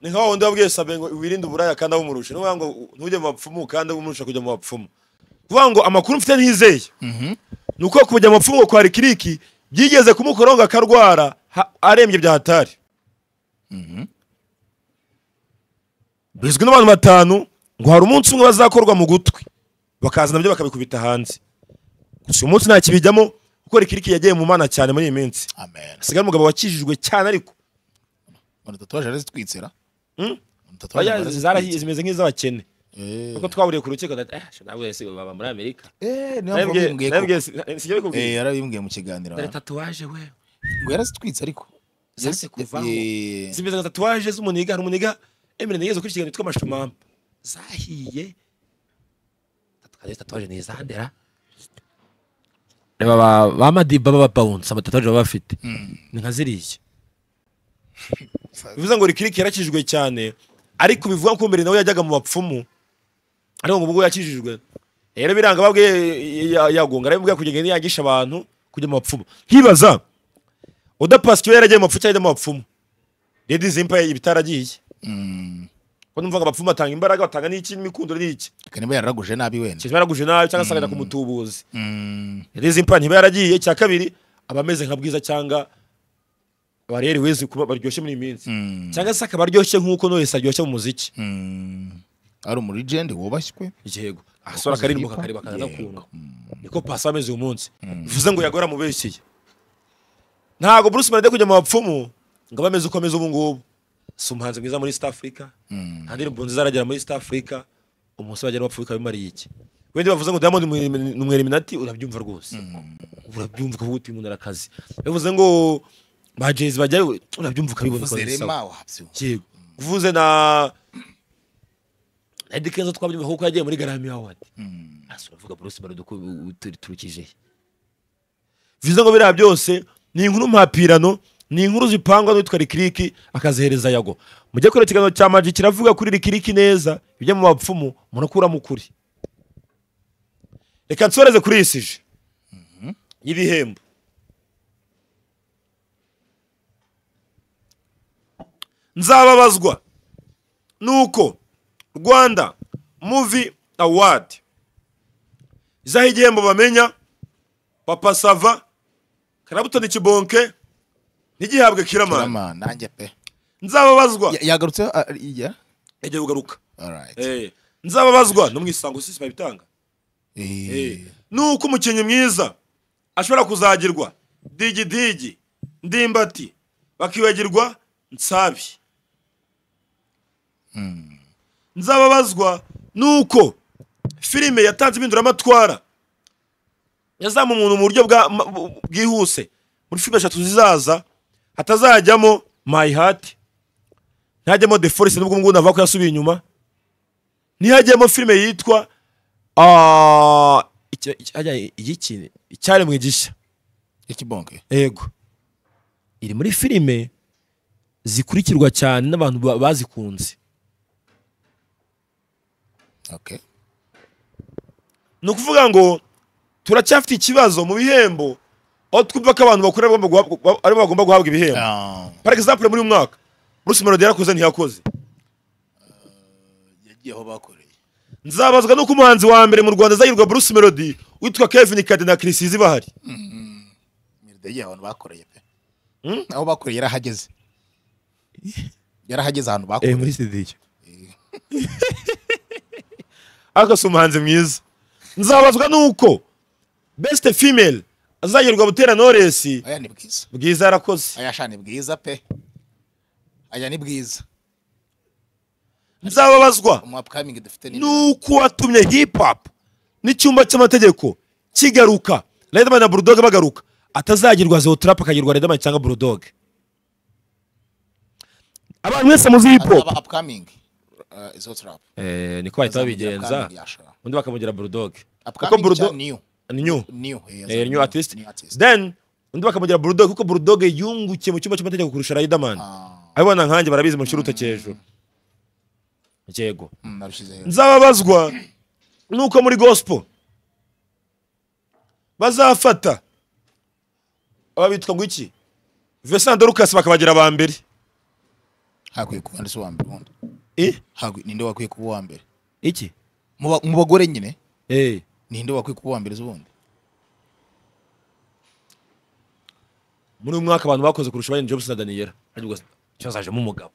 ni nka wundi wabwiye sabe ngo wirinde uburaya kandi abumurusha ni ukuvuga ngo ntujye mu bapfumu kandi abumurusha kujya mu bapfumu kuvuga ngo amakuru mfite ntizeye ni uko kujya mu bapfumu kwa rikiriki byigeze kumukoraho ngo akarwara ha- arembye bya hatari bizwi n'abantu batanu ngo hari umunsi umwe bazakorwa mu gutwi bakaza nabyo bakabikubita hanze gusa uyu munsi nta kibijyamo kuko rikiriki yagiye mu mana cyane muri iyi minsi amen asigaye umugabo wakijijwe cyane ariko umuntu tatuwaje arazitwitsira Hmm? umuntu Oya, arazitwitsira. zarahiye zimeze nk'iz'abakene Eh, kuko twahuriye ku rukiko ndati, "Eh, ntabwo ese baba muri amerika eh, niyo mpamvu bimbwiye ko- nabibwiye sijya Eh, bikubwiye yarabimbwiye mu kiganiro dore tatuwaje we ngo yarazitwitse ariko zase kuvaho Eh, zimeze nka tatuwaje z'umuniga hari umuniga emere nigeze kuri ikiganiro cyitwa mashumamba zahiye tatuwaje tatuwaje ni izandera reba ba- ba madiba b'ababawunsi amatatuwaje baba bafite ni nka ziriya bivuze ngo rikiriki yarakijijwe cyane ariko bivuga ko mbere nawe yajyaga mu bapfumu ariko ngo ubwo yakijijwe rero biranga babwiye ya- yagonga arabibwiye kugenda yangisha abantu kujya mu bapfumu nkibaza udapasi kiba yaragiye mu bapfumu cyangwa yajya mu bapfumu redi zimpa ibitaragiye mm, ko numva ngo abapfumu batanga imbaraga batanga n'iki n'imikundo n'iki reka niba yararaguje nabi wenda kintu yaraguje nabi cyangwa se akajya ku mutubuzi Mm, redi zimpa ntiba yaragiye icya kabiri aba ameze nka bwiza cyangwa bariyeri wezi kuba baryoshye muri iyi minsi mm, cyangwa se akaba aryoshye nk'uko Knowless aryoshye mu muziki mm. ari umuligende wubashywe yego asora akaririmbo kakareba kaza Yego. kuntu niko pasi ameze uyu munsi bivuze ngo yagora mubeshyiye ntabwo Bruce Melody kujya mu bapfumu ngo abe ameze uko ameze ubu ngubu si umuhanzi mwiza muri East Africa nta ndirimbo nziza aragera muri East Africa umunsi bagera bapfuka bimariye iki wenda bavuze ngo Diamond ni umu Illuminati urabyumva rwose urabyumva kuko uti umuntu arakazi bivuze ngo ba Jay-Z bajyayo urabyumva ukabibona uko uvuze bisa. rema wabyumva yego uvuze na Eddy Kenzo twabyumva kuko yagiye muri Grammy Award asa uravuga Bruce Melody uko uturukije bivuze ngo biriya byose ni inkuru mpapirano ni inkuru zipangwa n'uwitwa rikiriki akazihereza yago mujye kureba ikiganiro cya maji kiravuga kuri rikiriki neza ibyo mu bapfumu murakuramo ukuri reka nsoreze kuri iyi sije y'ibihembo nzababazwa nuko rwanda muvi awadi izaho igihembo bamenya papa sava karabutoni kibonke ntigihabwe kiramana rema nanjye pe nzababazwa Ya- yagarutse ah, ya yagiye kugaruka alright Eh, nzababazwa no mu isango sisi babitanga Eh, nuko umukinnyi mwiza ashobora kuzagirwa digidigi ndimbati bakibagirwa nsabi nzababazwa nuko filime yatanze impinduramatwara yazamu umuntu mu buryo bwa- ma- bu- bwihuse muri filime eshatu zizaza hatazajyamo my heart ntajyamo the forest nubwo ngubu navuga ko yasubiye inyuma ntihajyemo filime yitwa Ah, iki- iki- hajya iki icyaremwe gishya ikibonke yego iri muri filime zikurikirwa cyane n'abantu ba- bazikunze okay ni ukuvuga ngo turacyafite ikibazo mu bihembo aho twumva ko abantu bakora bagomba guhabwa- ba- aribo bagomba guhabwa ibihembo Ah, par exemple muri uyu mwaka Bruce Melody yarakoze ntiyakoze yagiye aho bakoreye nzabazwa nuko umuhanzi wa mbere mu Rwanda azahirwa Bruce Melody witwa Kevin Kade na Chris Izi bahari yagiye ahantu bakoreye pe Hmm? aho bakoreye yarahageze yarahageze ahantu eh bakora muri sidiye ariko si umuhanzi mwiza nzabazwa nuko best female azagerwa butera noresi aya ni bwiza bwiza yarakoze aya sha ni bwiza pe aya ni bwiza nzababazwa umu upcoming dufite ni nuko watumye hip hop n'icyumba cy'amategeko kigaruka Riderman na Bulldog bagaruka atazagirwa Zeo Trap akagirwa Riderman cyangwa Bulldog abantu mwese muzi hip hop aba upcoming uh, izo trap Eh, niko bahita babigenza undi bakamugira Bulldog Kuko upcoming Bulldog- cyangwa new ni new new eh, eh, new artist new artist then undi bakamugira Bulldog kuko Bulldog yungukiye mu cyumba cy'amategeko kurusha Riderman Ah, abibona nkanjye barabizi mu kiruta cy'ejo yego mm, nabishyize hejuru. nzababazwa nuko muri gospel bazafata aba bitwa ngo iki Vincent Dorcas bakabagira aba mbere hakwiye kuba ndetse uwa mbere ubundi Eh? Hakwi- ninde wakwiye kuba uwa mbere iki Mu ba- mu bagore nyine eh ninde wakwiye kuba uwa mbere ubundi muri uyu mwaka abantu bakoze kurusha Brian Jobs na Daniela ariko cyazajemo umugabo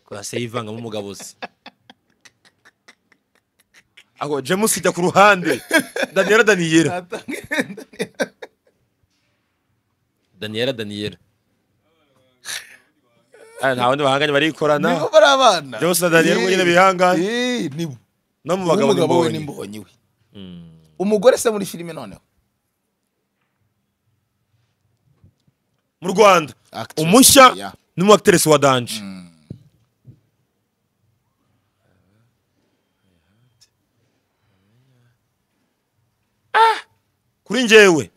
twase yivangamo umugabo se aho James ijya ku ruhande Daniela Daniela Daniela Daniela Ah, nta wundi bahanganye barikorana bari abana James na Daniela ubwo nyine bihangane. Eh, nibo no mu bagabo umugabo we ni mbonyi n'imbonyi we umugore se muri filime noneho mu Rwanda Actress, umushya yeah. ni mu actress wa Danje Ah! kuri njyewe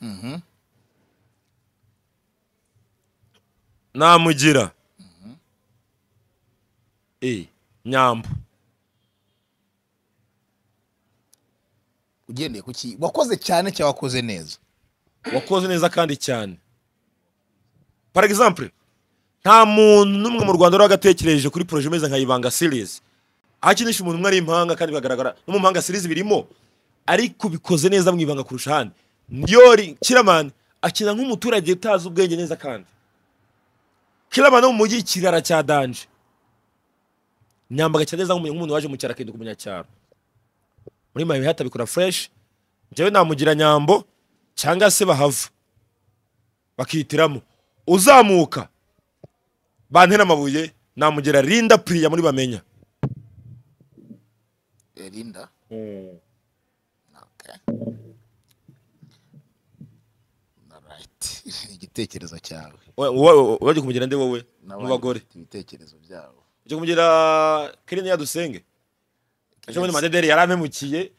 namugira Eh, nyambo ugendeye ku ki wakoze cyane cyangwa wakoze neza wakoze neza kandi cyane par exemple nta muntu n'umwe mu rwanda wari wagatekereje kuri poroje imeze nka ibanga series aho akinisha umuntu umwe ari impanga kandi bikagaragara no mu mpanga series birimo ariko bikoze neza mu ibanga kurusha ahandi yori kiramani akina nk'umuturage utazi ubwenge neza kandi kiramani wo mu mujyi ikirara cya danje nyambaga cyane neza nk'umuntu nk'umuntu waje mu cyaro akinduka umunyacyaro muri mayi hatabikora fresh njyewe namugira nyambo cyangwa se bahava bakihitiramo uzamuka bantera amabuye namugira rinda piriya muri bamenya rinda igitekerezo cyawe urajya kumugira nde wowe mu bagore ibitekerezo byabo ujya kumugira kirine yadusenge ejo bundi madederi yarampemukiye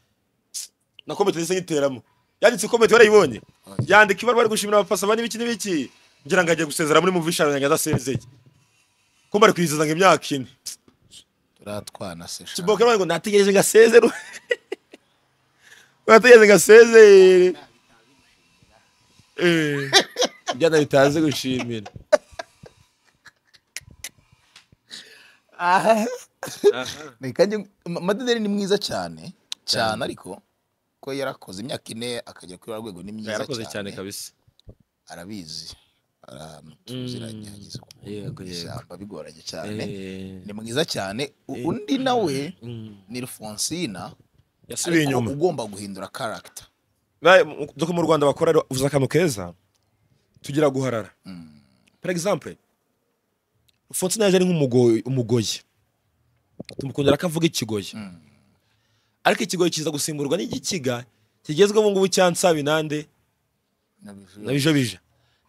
na komite ndetse nk'iteramo yanditse komite warayibonye yandika ibaruwa ari gushimira abapasaba n'ibiki n'ibiki ngira ngo agiye gusezera muri muvisha yanjye adasezeye ko bari kwizihiza ngo imyaka ine turatwana se sha. Kiboka ngo nategereje ngasezere. Nategereje ngasezere. Eh. Byana bitaze gushimira. Aha. Reka njye- Ma- madederi ni mwiza cyane cyane ariko ko yarakoze imyaka ine akajya kuri rwa rwego ni myiza yarakoze cyane cyane kabisa arabizi ahantu tuziranye ageze ku Yego, yego. ishyamba bigoranye cyane Eh, ni mwiza cyane U- undi nawe ni Alfonsina Yasubiye ariko inyuma. ugomba guhindura character Ba- mu- Doko mu Rwanda bakora rero, uvuze akantu keza tugira guharara. Par exemple, Fontina yaje ari nk'umugoyi umugoyi. Tumukundira akavuga ikigoyi. Ariko ikigoyi kiza gusimburwa n'igikiga kigezweho ubu ngubu cyansa binande na bijobije.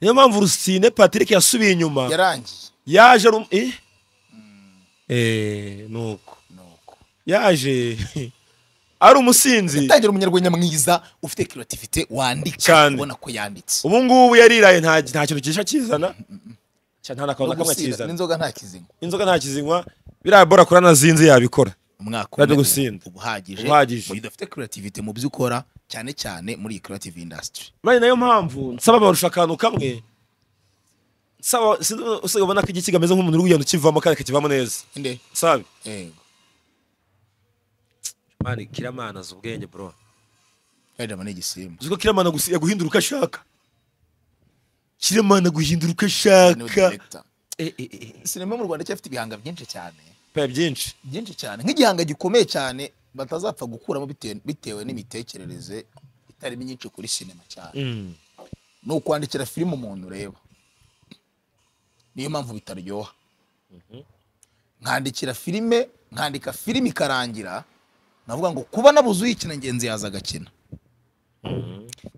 Niyo mpamvu Rusine Patrick yasubiye inyuma. yarangiye yaje ari um- eh eh nuko nuko yaje ari umusinzi tangira umunyarwenya mwiza ufite creativity wandika Cyane. ubona ko yanditse ubu ngubu yariraye nta nta kintu kisha kizana cyane nta n'akantu na kamwe Ugusinda kizana n'inzoga nta kizingo inzoga nta kizinywa biriya bora kuri anazinze yabikora umwaka Bajya umwe gusinda. uba uhagije Uhagije. mu gihe udafite creativity mu byo ukora cyane cyane muri iyi creative industry bari nayo mpamvu nsaba barusha akantu kamwe nsaba usigaye ubona ko igiki kameze nk'umuntu uri kugenda ukivamo kandi akakivamo neza inde sabe yego mani kiramana azi ubwenge bro Riderman ni igisimba uzi ko kiramana gusi- yaguhindura uko ashaka kiremana guhindura uko niwe ashaka director sinema mu rwanda cyafite ibihanga byinshi cyane pe byinshi byinshi cyane nk'igihanga gikomeye cyane batazapfa gukuramo bitewe, bitewe n'imitekerereze itari myinshi kuri sinema cyane Mm. ni ukwandikira filime umuntu ureba niyo mpamvu bitaryoha nkandikira filime nkandika filime ikarangira navuga ngo kuba nabuze uyikina ngenzi yaza agakina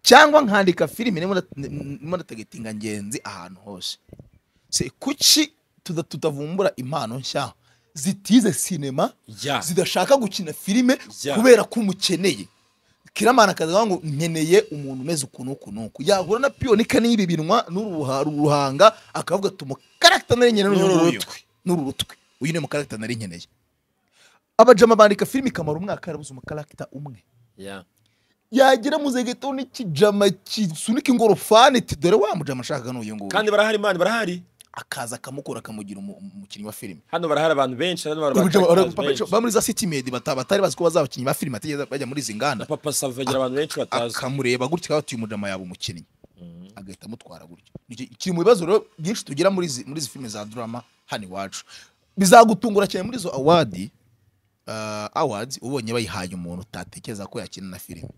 cyangwa nkandika filime ndimo ndat- ndimo ndategetinga ngenzi ahantu hose se kuki tuda- tutavumbura impano nshya zitize sinema Ya. zidashaka gukina filime Ya. kubera ko umukeneye kiramana akavuga ngo nkeneye umuntu umeze uku n'uku n'uku yahura na piyonika n'ibi binwa n'uruha- ruhanga akavuga tumu karagita nari nkeneye n'uru N'uru nguyu. n'uru rutwe uyu ni mu karagita nari nkeneye abajama bandika filime ikamara umwaka yarabuze umukaragita umwe Yeah. yagera mu zegeto n'ikijama kisunika ingorofani iti dore wa mujama ashakaga n'uyu nguyu kandi barahari mani barahari akaza akamukora akamugira umu- umukinnyi wa filime hano barahari abantu benshi hano barahari Ubujama- abantu Papa benshi. Joe, ba muri za city med bata- batari bazi ko bazabakinnyi ba filime batigeze bajya muri izi nganda papa sava agira abantu benshi batazi akamureba gutya akaba ati uyu mujama yaba umukinnyi agahita amutwara gutya Nicyo kiri mu bibazo rero byinshi tugira muri izi muri izi filime za drama hano iwacu bizagutungura cyane muri izo awadi uh, awards ubonye bayihaye umuntu utatekereza ko yakina na filime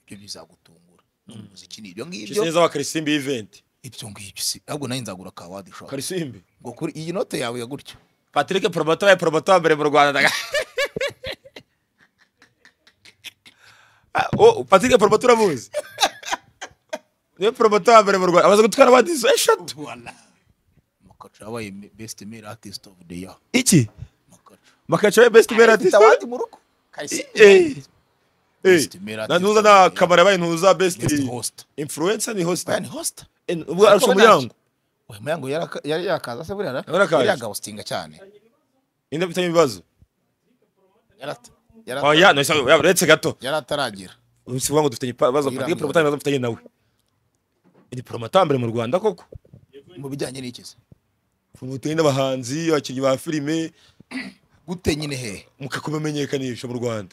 ibyo bizagutungura umuziki ni ibyo ngibyo kisi neza wa karisimbi y'iventi ibyo ngibyo si ahubwo nayo nzagura ka awadi shop karisimbi ngo kuri iyi note yawe ya gutya patrick promoto ya promoto wa mbere mu rwanda Ah, oh, patrick promoto uramuzi niwe promoto wa mbere mu rwanda amaze gutwara abadizo eshatu voilà makacu yabaye me- best male artist of the year iki makacu makaca we best male Afite artist awadi mu rugo Kayisime. Best male artist ntuza of the na year. kamara yabaye ntuza best Guest host. influencer ni host Oya, ni host ubwo arusha umuryango uyu muryango yaraka- yari yakaza se buriya Yarakaje. yaragawusitinga cyane ninde ufitanye ibibazo Yarata- yarata- oya no, isa- uretse gato yari ataragira si ukuvuga ngo dufite ibibazo patrick promoto n'ibibazo mfitanye nawe ni promoto wa mbere mu rwanda koko mu bijyanye n'iki se promoter n'abahanzi abakinnyi ba filime gute nyine hehe mukakumenyekanisha mu rwanda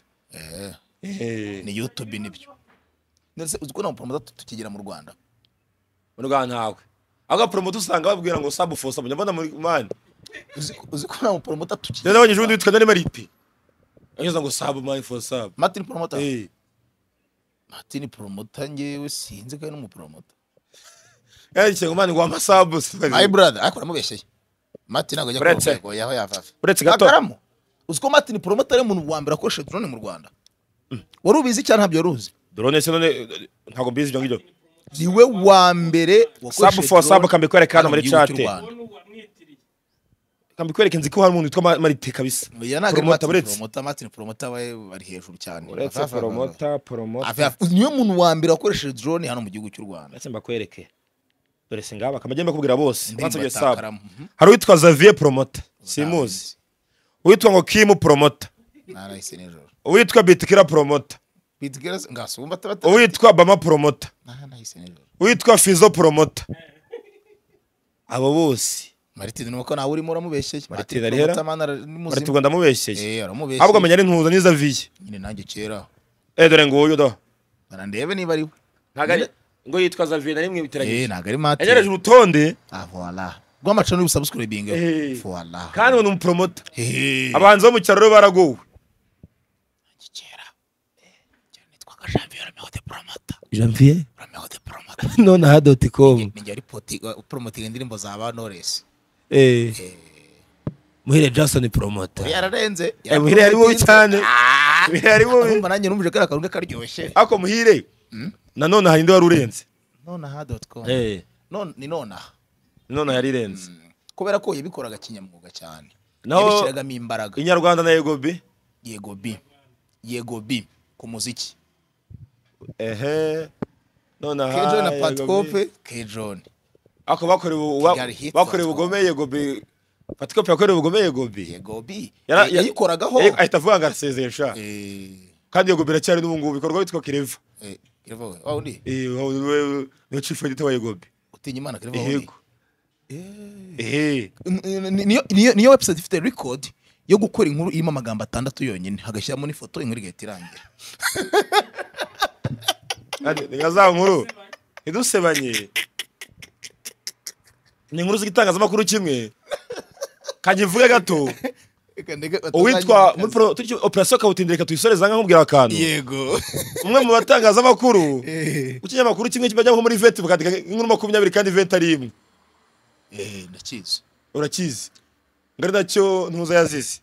Eh, ni youtube nibyo ndetse uzi ko nta muporomota tukigira mu rwanda mu rwanda ntawe ahubwo promoter usanga babwira ngo sabu for sabu nyabona muri mani uzi ko- uzi ko nta muporomota tukigira rero nabonye ejo bundi witwa nari mariti anyuza ngo sabu mani for sabu martin poromota Eh, martin poromota njyewe sinzi ko ari n'umuporomota yandikiye ngo mani ngo wampa sabu my brother ariko uramubeshyeye martin ntabwo ajya Uretse. kurwego yaho yavaga Uretse gato. Ntagaramo. uzi ko martin poromota ari umuntu wa mbere akoresha drone mu rwanda wari ubizi cyangwa ntabyo wari uzi drone se none eh, ntabwo mbizi ibyo ngibyo niwe wa mbere wakoresheje sabu for drone sabu kambikwereka hano hano mu muri gihugu chat cy'u Rwanda. kambikwereka nzi ko hari umuntu witwa Ma- mariti kabisa Oya, ntabwo ari promoter uretse Martin poromota martin poromota we bari hejuru cyane uretse Avaga- poromota poromota Avaga- niwe muntu wa mbere wakoresheje drone hano mu gihugu cy'u rwanda uretse mbakwereke dore si ngaba aba kamajya mbakubwira bose Ndimba bansabye sabu Takaramu. Mhm. hari uwitwa Xavier promoter simuzi uwitwa ngo Kim promoter narahise nijoro uwitwa bitikira promoter bitigera ngasumba tabata uwitwa bama promoter narahise nijoro uwitwa fizo promoter abo bose martin nuko nawe urimo uramubeshyeye Martin arihera? Poromota, mana, ari bari muzima. tubwo ndamubeshyeye Eh, aramubeshyeye ahubwo amenya ari ntuza n'izaviye nyine nanjye kera eh dore nguyu da barandebe niba ari we ngo yitwa Xavier nari mwibiteranye Eh, ntabwo ari mati yanyereje urutonde ah voila rw'amacano y'ubusabusikuribinga Eh. voila kandi uwo ni umupromoter Eh. abahanzi bo mu cyaro rero baragowe kera kera nitwaga janvier romeho de promota janvier romeho de promota none aha doti com ninjye wari poti- poromotinga indirimbo za ba noresi Eh. muhire jackson promoter yararenze Eh, muhire yari wowe cyane Ah! muhire yari wowe Urumva nanjye numvije kariya karunga karyoshye ako muhire nanone hari indi wari urenze nonaha doti com Eh. None- ni nonaha nanone hari irenze kubera ko yabikoraga kinyamwuga cyane Naho- yabishyiragamo imbaraga inyarwanda na yego bi yego bi yego bi ku muziki ehe none aha kejon na Yego B. patikope kejon ako bakorewe uwa- Kigali hit bakorewe Patikope. ubugome yego bi patikopi yakorewe ubugome yego bi yego bi Yara- ya- yayikoragaho Eh, ahita avuga ngo arasezeye sha Eh, kandi yego bi iracyari n'ubu ngubu bikorwa bitwa kireva eh, Kervo, wa undi Eh, wa- we- niyo chief editor wa yego bi utinya imana kereva wa undi yego ehe N- n- niyo- niyo niyo website ifite record yo gukora inkuru irimo amagambo atandatu yonyine hagashyiramo n'ifoto inkuru igahita irangira Kandi ni nka za nkuru ntidusebanye ni inkuru z'igitangazamakuru kimwe kagivuge gato Reka ndeke uwitwa batazanyimakaza. muri pro- turi cyo- operasiyo kawutindire katuyisoreza nkakubwira akantu yego umwe mu batangazamakuru Eh, ikinyamakuru kimwe kibajya nko muri veti bakandika inkuru makumyabiri kandi veti ari imwe eh, ndakizi urakizi ngari nacyo ntuza yazize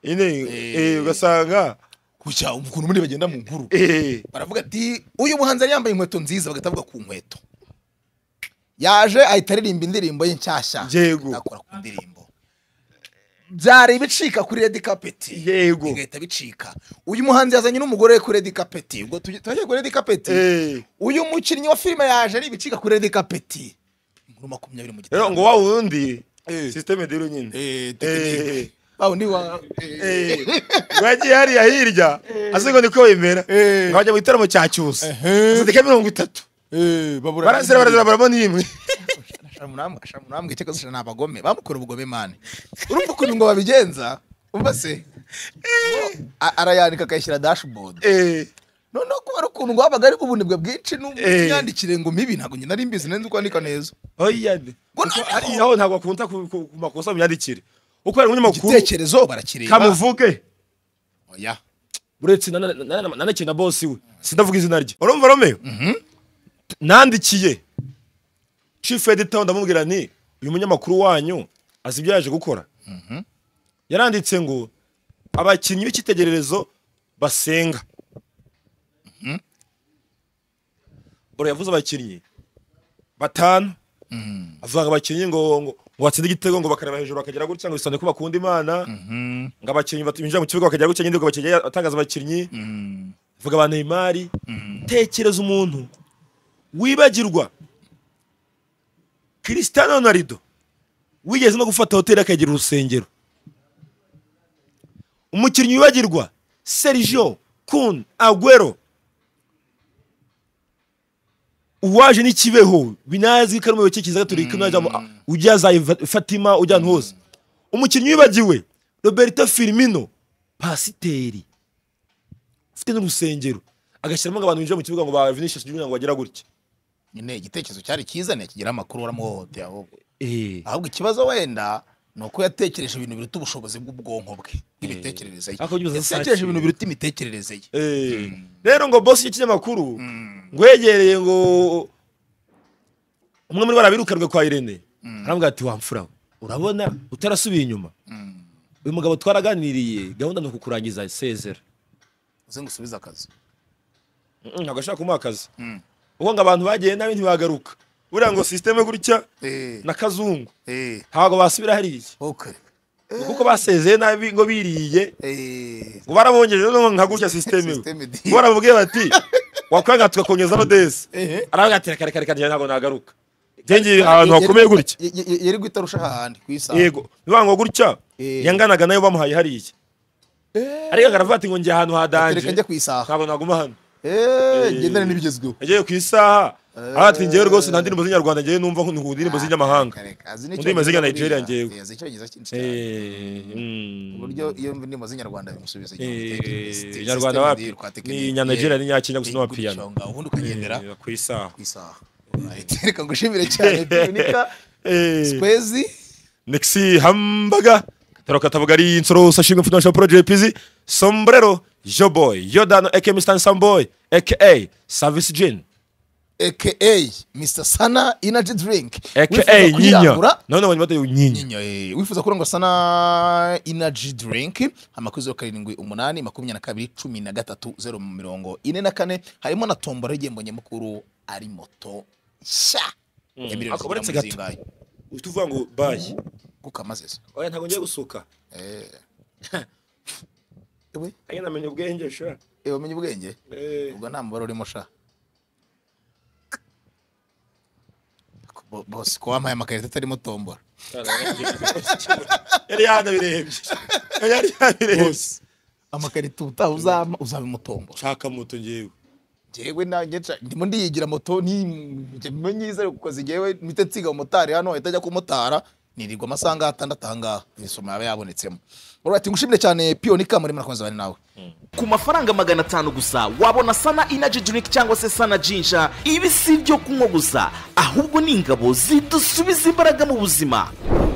ine Eh. eh, ugasanga kucya ukuntu muri bagenda mu nkuru eh, baravuga ati uyu muhanzi yari yambaye inkweto nziza bagahita bavuga ku nkweto yaje ahita aririmba indirimbo ye nshyashya Yego. akora ku ndirimbo byari ibicika kuri redi kapeti Yego. bigahita bicika uyu muhanzi yazanye n'umugore we kuri redi kapeti ubwo tuge- turageye kuri redi kapeti eh. uyu mukinnyi wa filime yaje ari ibicika kuri redi kapeti inkuru makumyabiri mu rero ngo gitaramo wa wundi Eh. sisiteme dero nyine Eh, tekinike. Eh. wa wundi wa eh, Eh, ngo yagiye hariya hirya ase ngo niko bimera Eh. ngo bajya mu gitaramo cya cyusa Ehe. zindika mirongo itatu eh, babura- barazira barazira baramo n'imwe shamunambwe shamunambwe cyangwa se ni abagome bamukora ubugome mani urumva ukuntu ngo babigenza umva se A- arayanika akayishyira dashboard Eh, noneho kuba ari ukuntu ngo wabaga ari ubunebwe bwinshi Eh. n'imyandikire ngo mibi ntabwo njye nari mbizi nari kwandika neza oya de. Ngo Kuko noneho- hariya ho ntabwo akunda ku ku- ku makosa mu myandikire uko ari umunyamakuru igitekerezo barakireba kamuvuge oya uretse na- na- na- na- nanakina bosi we sindavuga izina rye urumva romeo nandikiye chief editor ndamubwira nti uyu munyamakuru wanyu azi ibyo yaje gukora yaranditse ngo abakinnyi b'icyitegererezo basenga bora yavuze abakinnyi batanu avuga ngo abakinnyi ngo ngo ngo batsinde igitego ngo bakareba hejuru bakagera gutya ngo bisande ko bakunda imana ngo abakinnyi bat- binjira mu kibuga bakagera gutya nyine ngo bakinnyi atangaza abakinnyi vuga ba Neymar tekereza umuntu wibagirwa Cristiano Ronaldo wigeze no gufata hoteli akagira urusengero umukinnyi wibagirwa Sergio Kun Aguero uwaje n'ikibeho binazwi ko ari umuyoboke kiza gatolika unajya mu- ujya za Iva- Fatima ujya ahantu hose umukinnyi wibagiwe Roberto Firmino pasiteri ufite n'urusengero agashyiramo ngo abantu binjira mu kibuga ngo ba Vinicius Junior ngo bagira gutya nyine igitekerezo cyari cyiza ntikigira amakuru waramuhohoteye ahubwo Eh, ahubwo ikibazo wenda ni uko yatekereje ibintu biruta ubushobozi bw'ubwonko bwe bw'imitekerereze ye Ariko ugize yatekereje saa ibintu biruta imitekerereze ye Eh, rero ngo bosi y'ikinyamakuru ngo yegereye ngo umwe muri bo arabirukanwe kwa Irene arambwira ati wamfura we, urabona utarasubiye inyuma uyu mugabo twaraganiriye gahunda ni ukukurangiza isezera uze ngo usubize akazi Mm, ntabwo ashaka kumuha akazi ubu ngo abantu bagiye nabi ntibagaruka buriya ngo sisiteme gutya na kazungu Eh, ntabwo basubira hariya okay. Ngo kuko basezeye nabi ngo biriye Eh, ngo baramwongeje noneho nka gutya sisiteme we Sisiteme di- ngo baramubwiye bati wakwanga tugakongeza rodesi Ehe. aravuga ati reka reka reka njye ntabwo nagaruka njye ngiye ahantu hakomeye gutya ye- ye- ye- yari guhita arushaho ahandi ku isaha yego nibango gutya Eh. yanganaga nayo bamuhaye hariya ariko akaravuga ati ngo njye ahantu hadanje reka njye ku isaha ntabwo naguma hano Eh, ngendane n'ibigezweho yagiye ku isaha aravuga ati njyewe rwose nta ndirimbo z'inyarwanda njyewe numva nk'undi ndirimbo z'inyamahanga Reka, reka, azi n'icyo Mu ndimi ziga avuga. Nigeria ngewe. Eh, azi icyongereza cyinshi cyane. Eh, mm. ku buryo iyo ndimi z'inyarwanda bimusubiza Eh, nyarwanda wapi ni nyanagira ni nyakenya gusa n'amapiyano ubundi ukagendera Eh, ku isaha ku isaha Right, reka ngushimire cyane Dominika Eh. Swezi Nexi Hambaga Taroka Tabagari Insoro Sashimi Financial Project PZ Sombrero Joboy Yodano aka Mr. Samboy aka Service Gin aka Mr Sana Energy Drink aka Wifuza Nyinya kuyirangura? None banyuma tayo Nyinya Nyinya, eh, wifuza kurangwa sana energy drink amakuzi yo karindwi umunani makumyabiri na kabiri cumi na gatatu zeru mirongo ine na kane harimo na tombora y'igihembo nyamukuru ari moto nshya ya miliyoni Ako baretse zigera muri gato. zingahe Utuvuga ngo bye gukamazeza Oya ntago ngiye gusuka ewe Anye namenye ubwenge sha ewe umenye ubwenge Eh ubwo nta mubare urimo sha Bo- bose ko wampaye amakarita atarimo tombora yari yanabirebye yari yanabirebye amakarita ubutaha uzampa uzabimutombora shaka moto ngiye jewe nanjye nca- ndimo ndiyigira moto ni njye mbe nyiza ariko kuko zigewe mpita nsiga umumotari hano ahita ajya kumotara nirirwa amasaha atandatu aha ngaha imisoro yaba yabonetsemo urabona ngushimire cyane piyoni kamuri murakoze bane nawe ku mafaranga magana atanu gusa wabona sana inaji drink cyangwa se sana jinja ibi si ibyo kunywa gusa ahubwo ni ingabo zidusubiza imbaraga mu buzima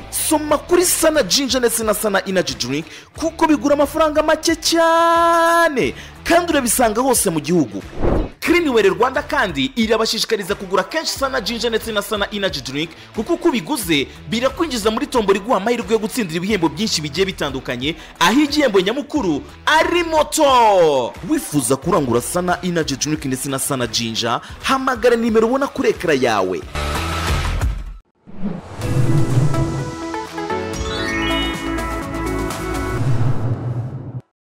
soma kuri sana jinja ndetse na sana inaji drink kuko bigura amafaranga make cyane kandi urabisanga hose mu gihugu kirinwere rwanda kandi irabashishikariza kugura kenshi sana jinja ndetse na sana inaji drink kuko uko ubiguze birakwinjiza muri tombo riguha amahirwe yo gutsindira ibihembo byinshi bigiye bitandukanye aho igihembo nyamukuru ari moto wifuza kurangura sana inaji drink ndetse na sana jinja hamagara nimero ubona kuri ekara yawe